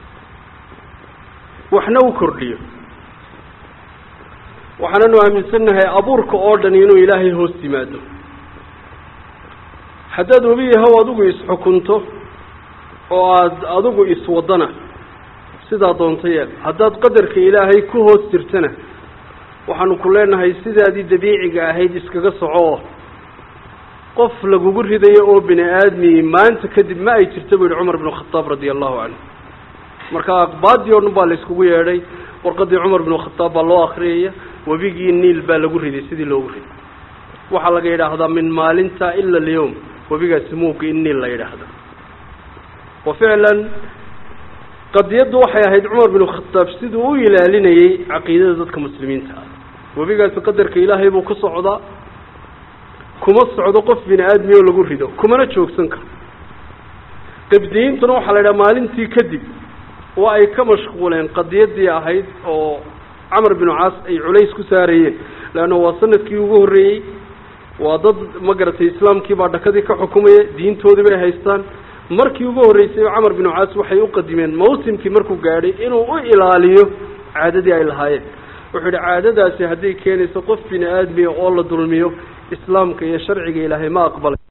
waxna u kordhiyo waxaananu aaminsannahay abuurka oo dhan inuu ilaahay hoos yimaado haddaad webi yahow adigu isxukunto oo aada adigu iswadana sidaa doonto yeel haddaad qadarka ilaahay ku hoos jirtana waxaanu ku leenahay sidaadii dabiiciga ahayd iskaga soco qof lagugu ridayo oo bini aadmi maanta kadib ma ay jirta buu yihi cumar binu khataab radia allahu canhu marka aqbaadii o dhan baa la iskugu yeedhay warqadii cumar binu khataab baa loo akriyaya webigii niil baa lagu riday sidii loogu riday waxaa laga yidhaahdaa min maalinta ila alyawm webigaasi muuga in niil la yidhaahda wa ficlan qadiyaddu waxay ahayd cumar binu khataab siduu u ilaalinayey caqiidada dadka muslimiinta ah webigaasi qadarka ilaahay buu ku socdaa kuma socdo qof bini aadmi oo lagu rido kumana joogsan karo qibdiyiintuna waxaa la yidhaha maalintii kadib waa ay ka mashquuleen qadiyadii ahayd oo camar binu caas ay culays ku saarayeen leanna waa sanadkii ugu horreeyey waa dad ma garatay islaamkii baa dhakadii ka xukumaya diintoodii bay haystaan markii ugu horreysay camar binu caas waxay u qadimeen mawsimkii markuu gaadhay inuu u ilaaliyo caadadii ay lahaayeen wuxuu yidhi caadadaasi hadday keenayso qof bini aadmiya oo la dulmiyo islaamka iyo sharciga ilaahay ma aqbalay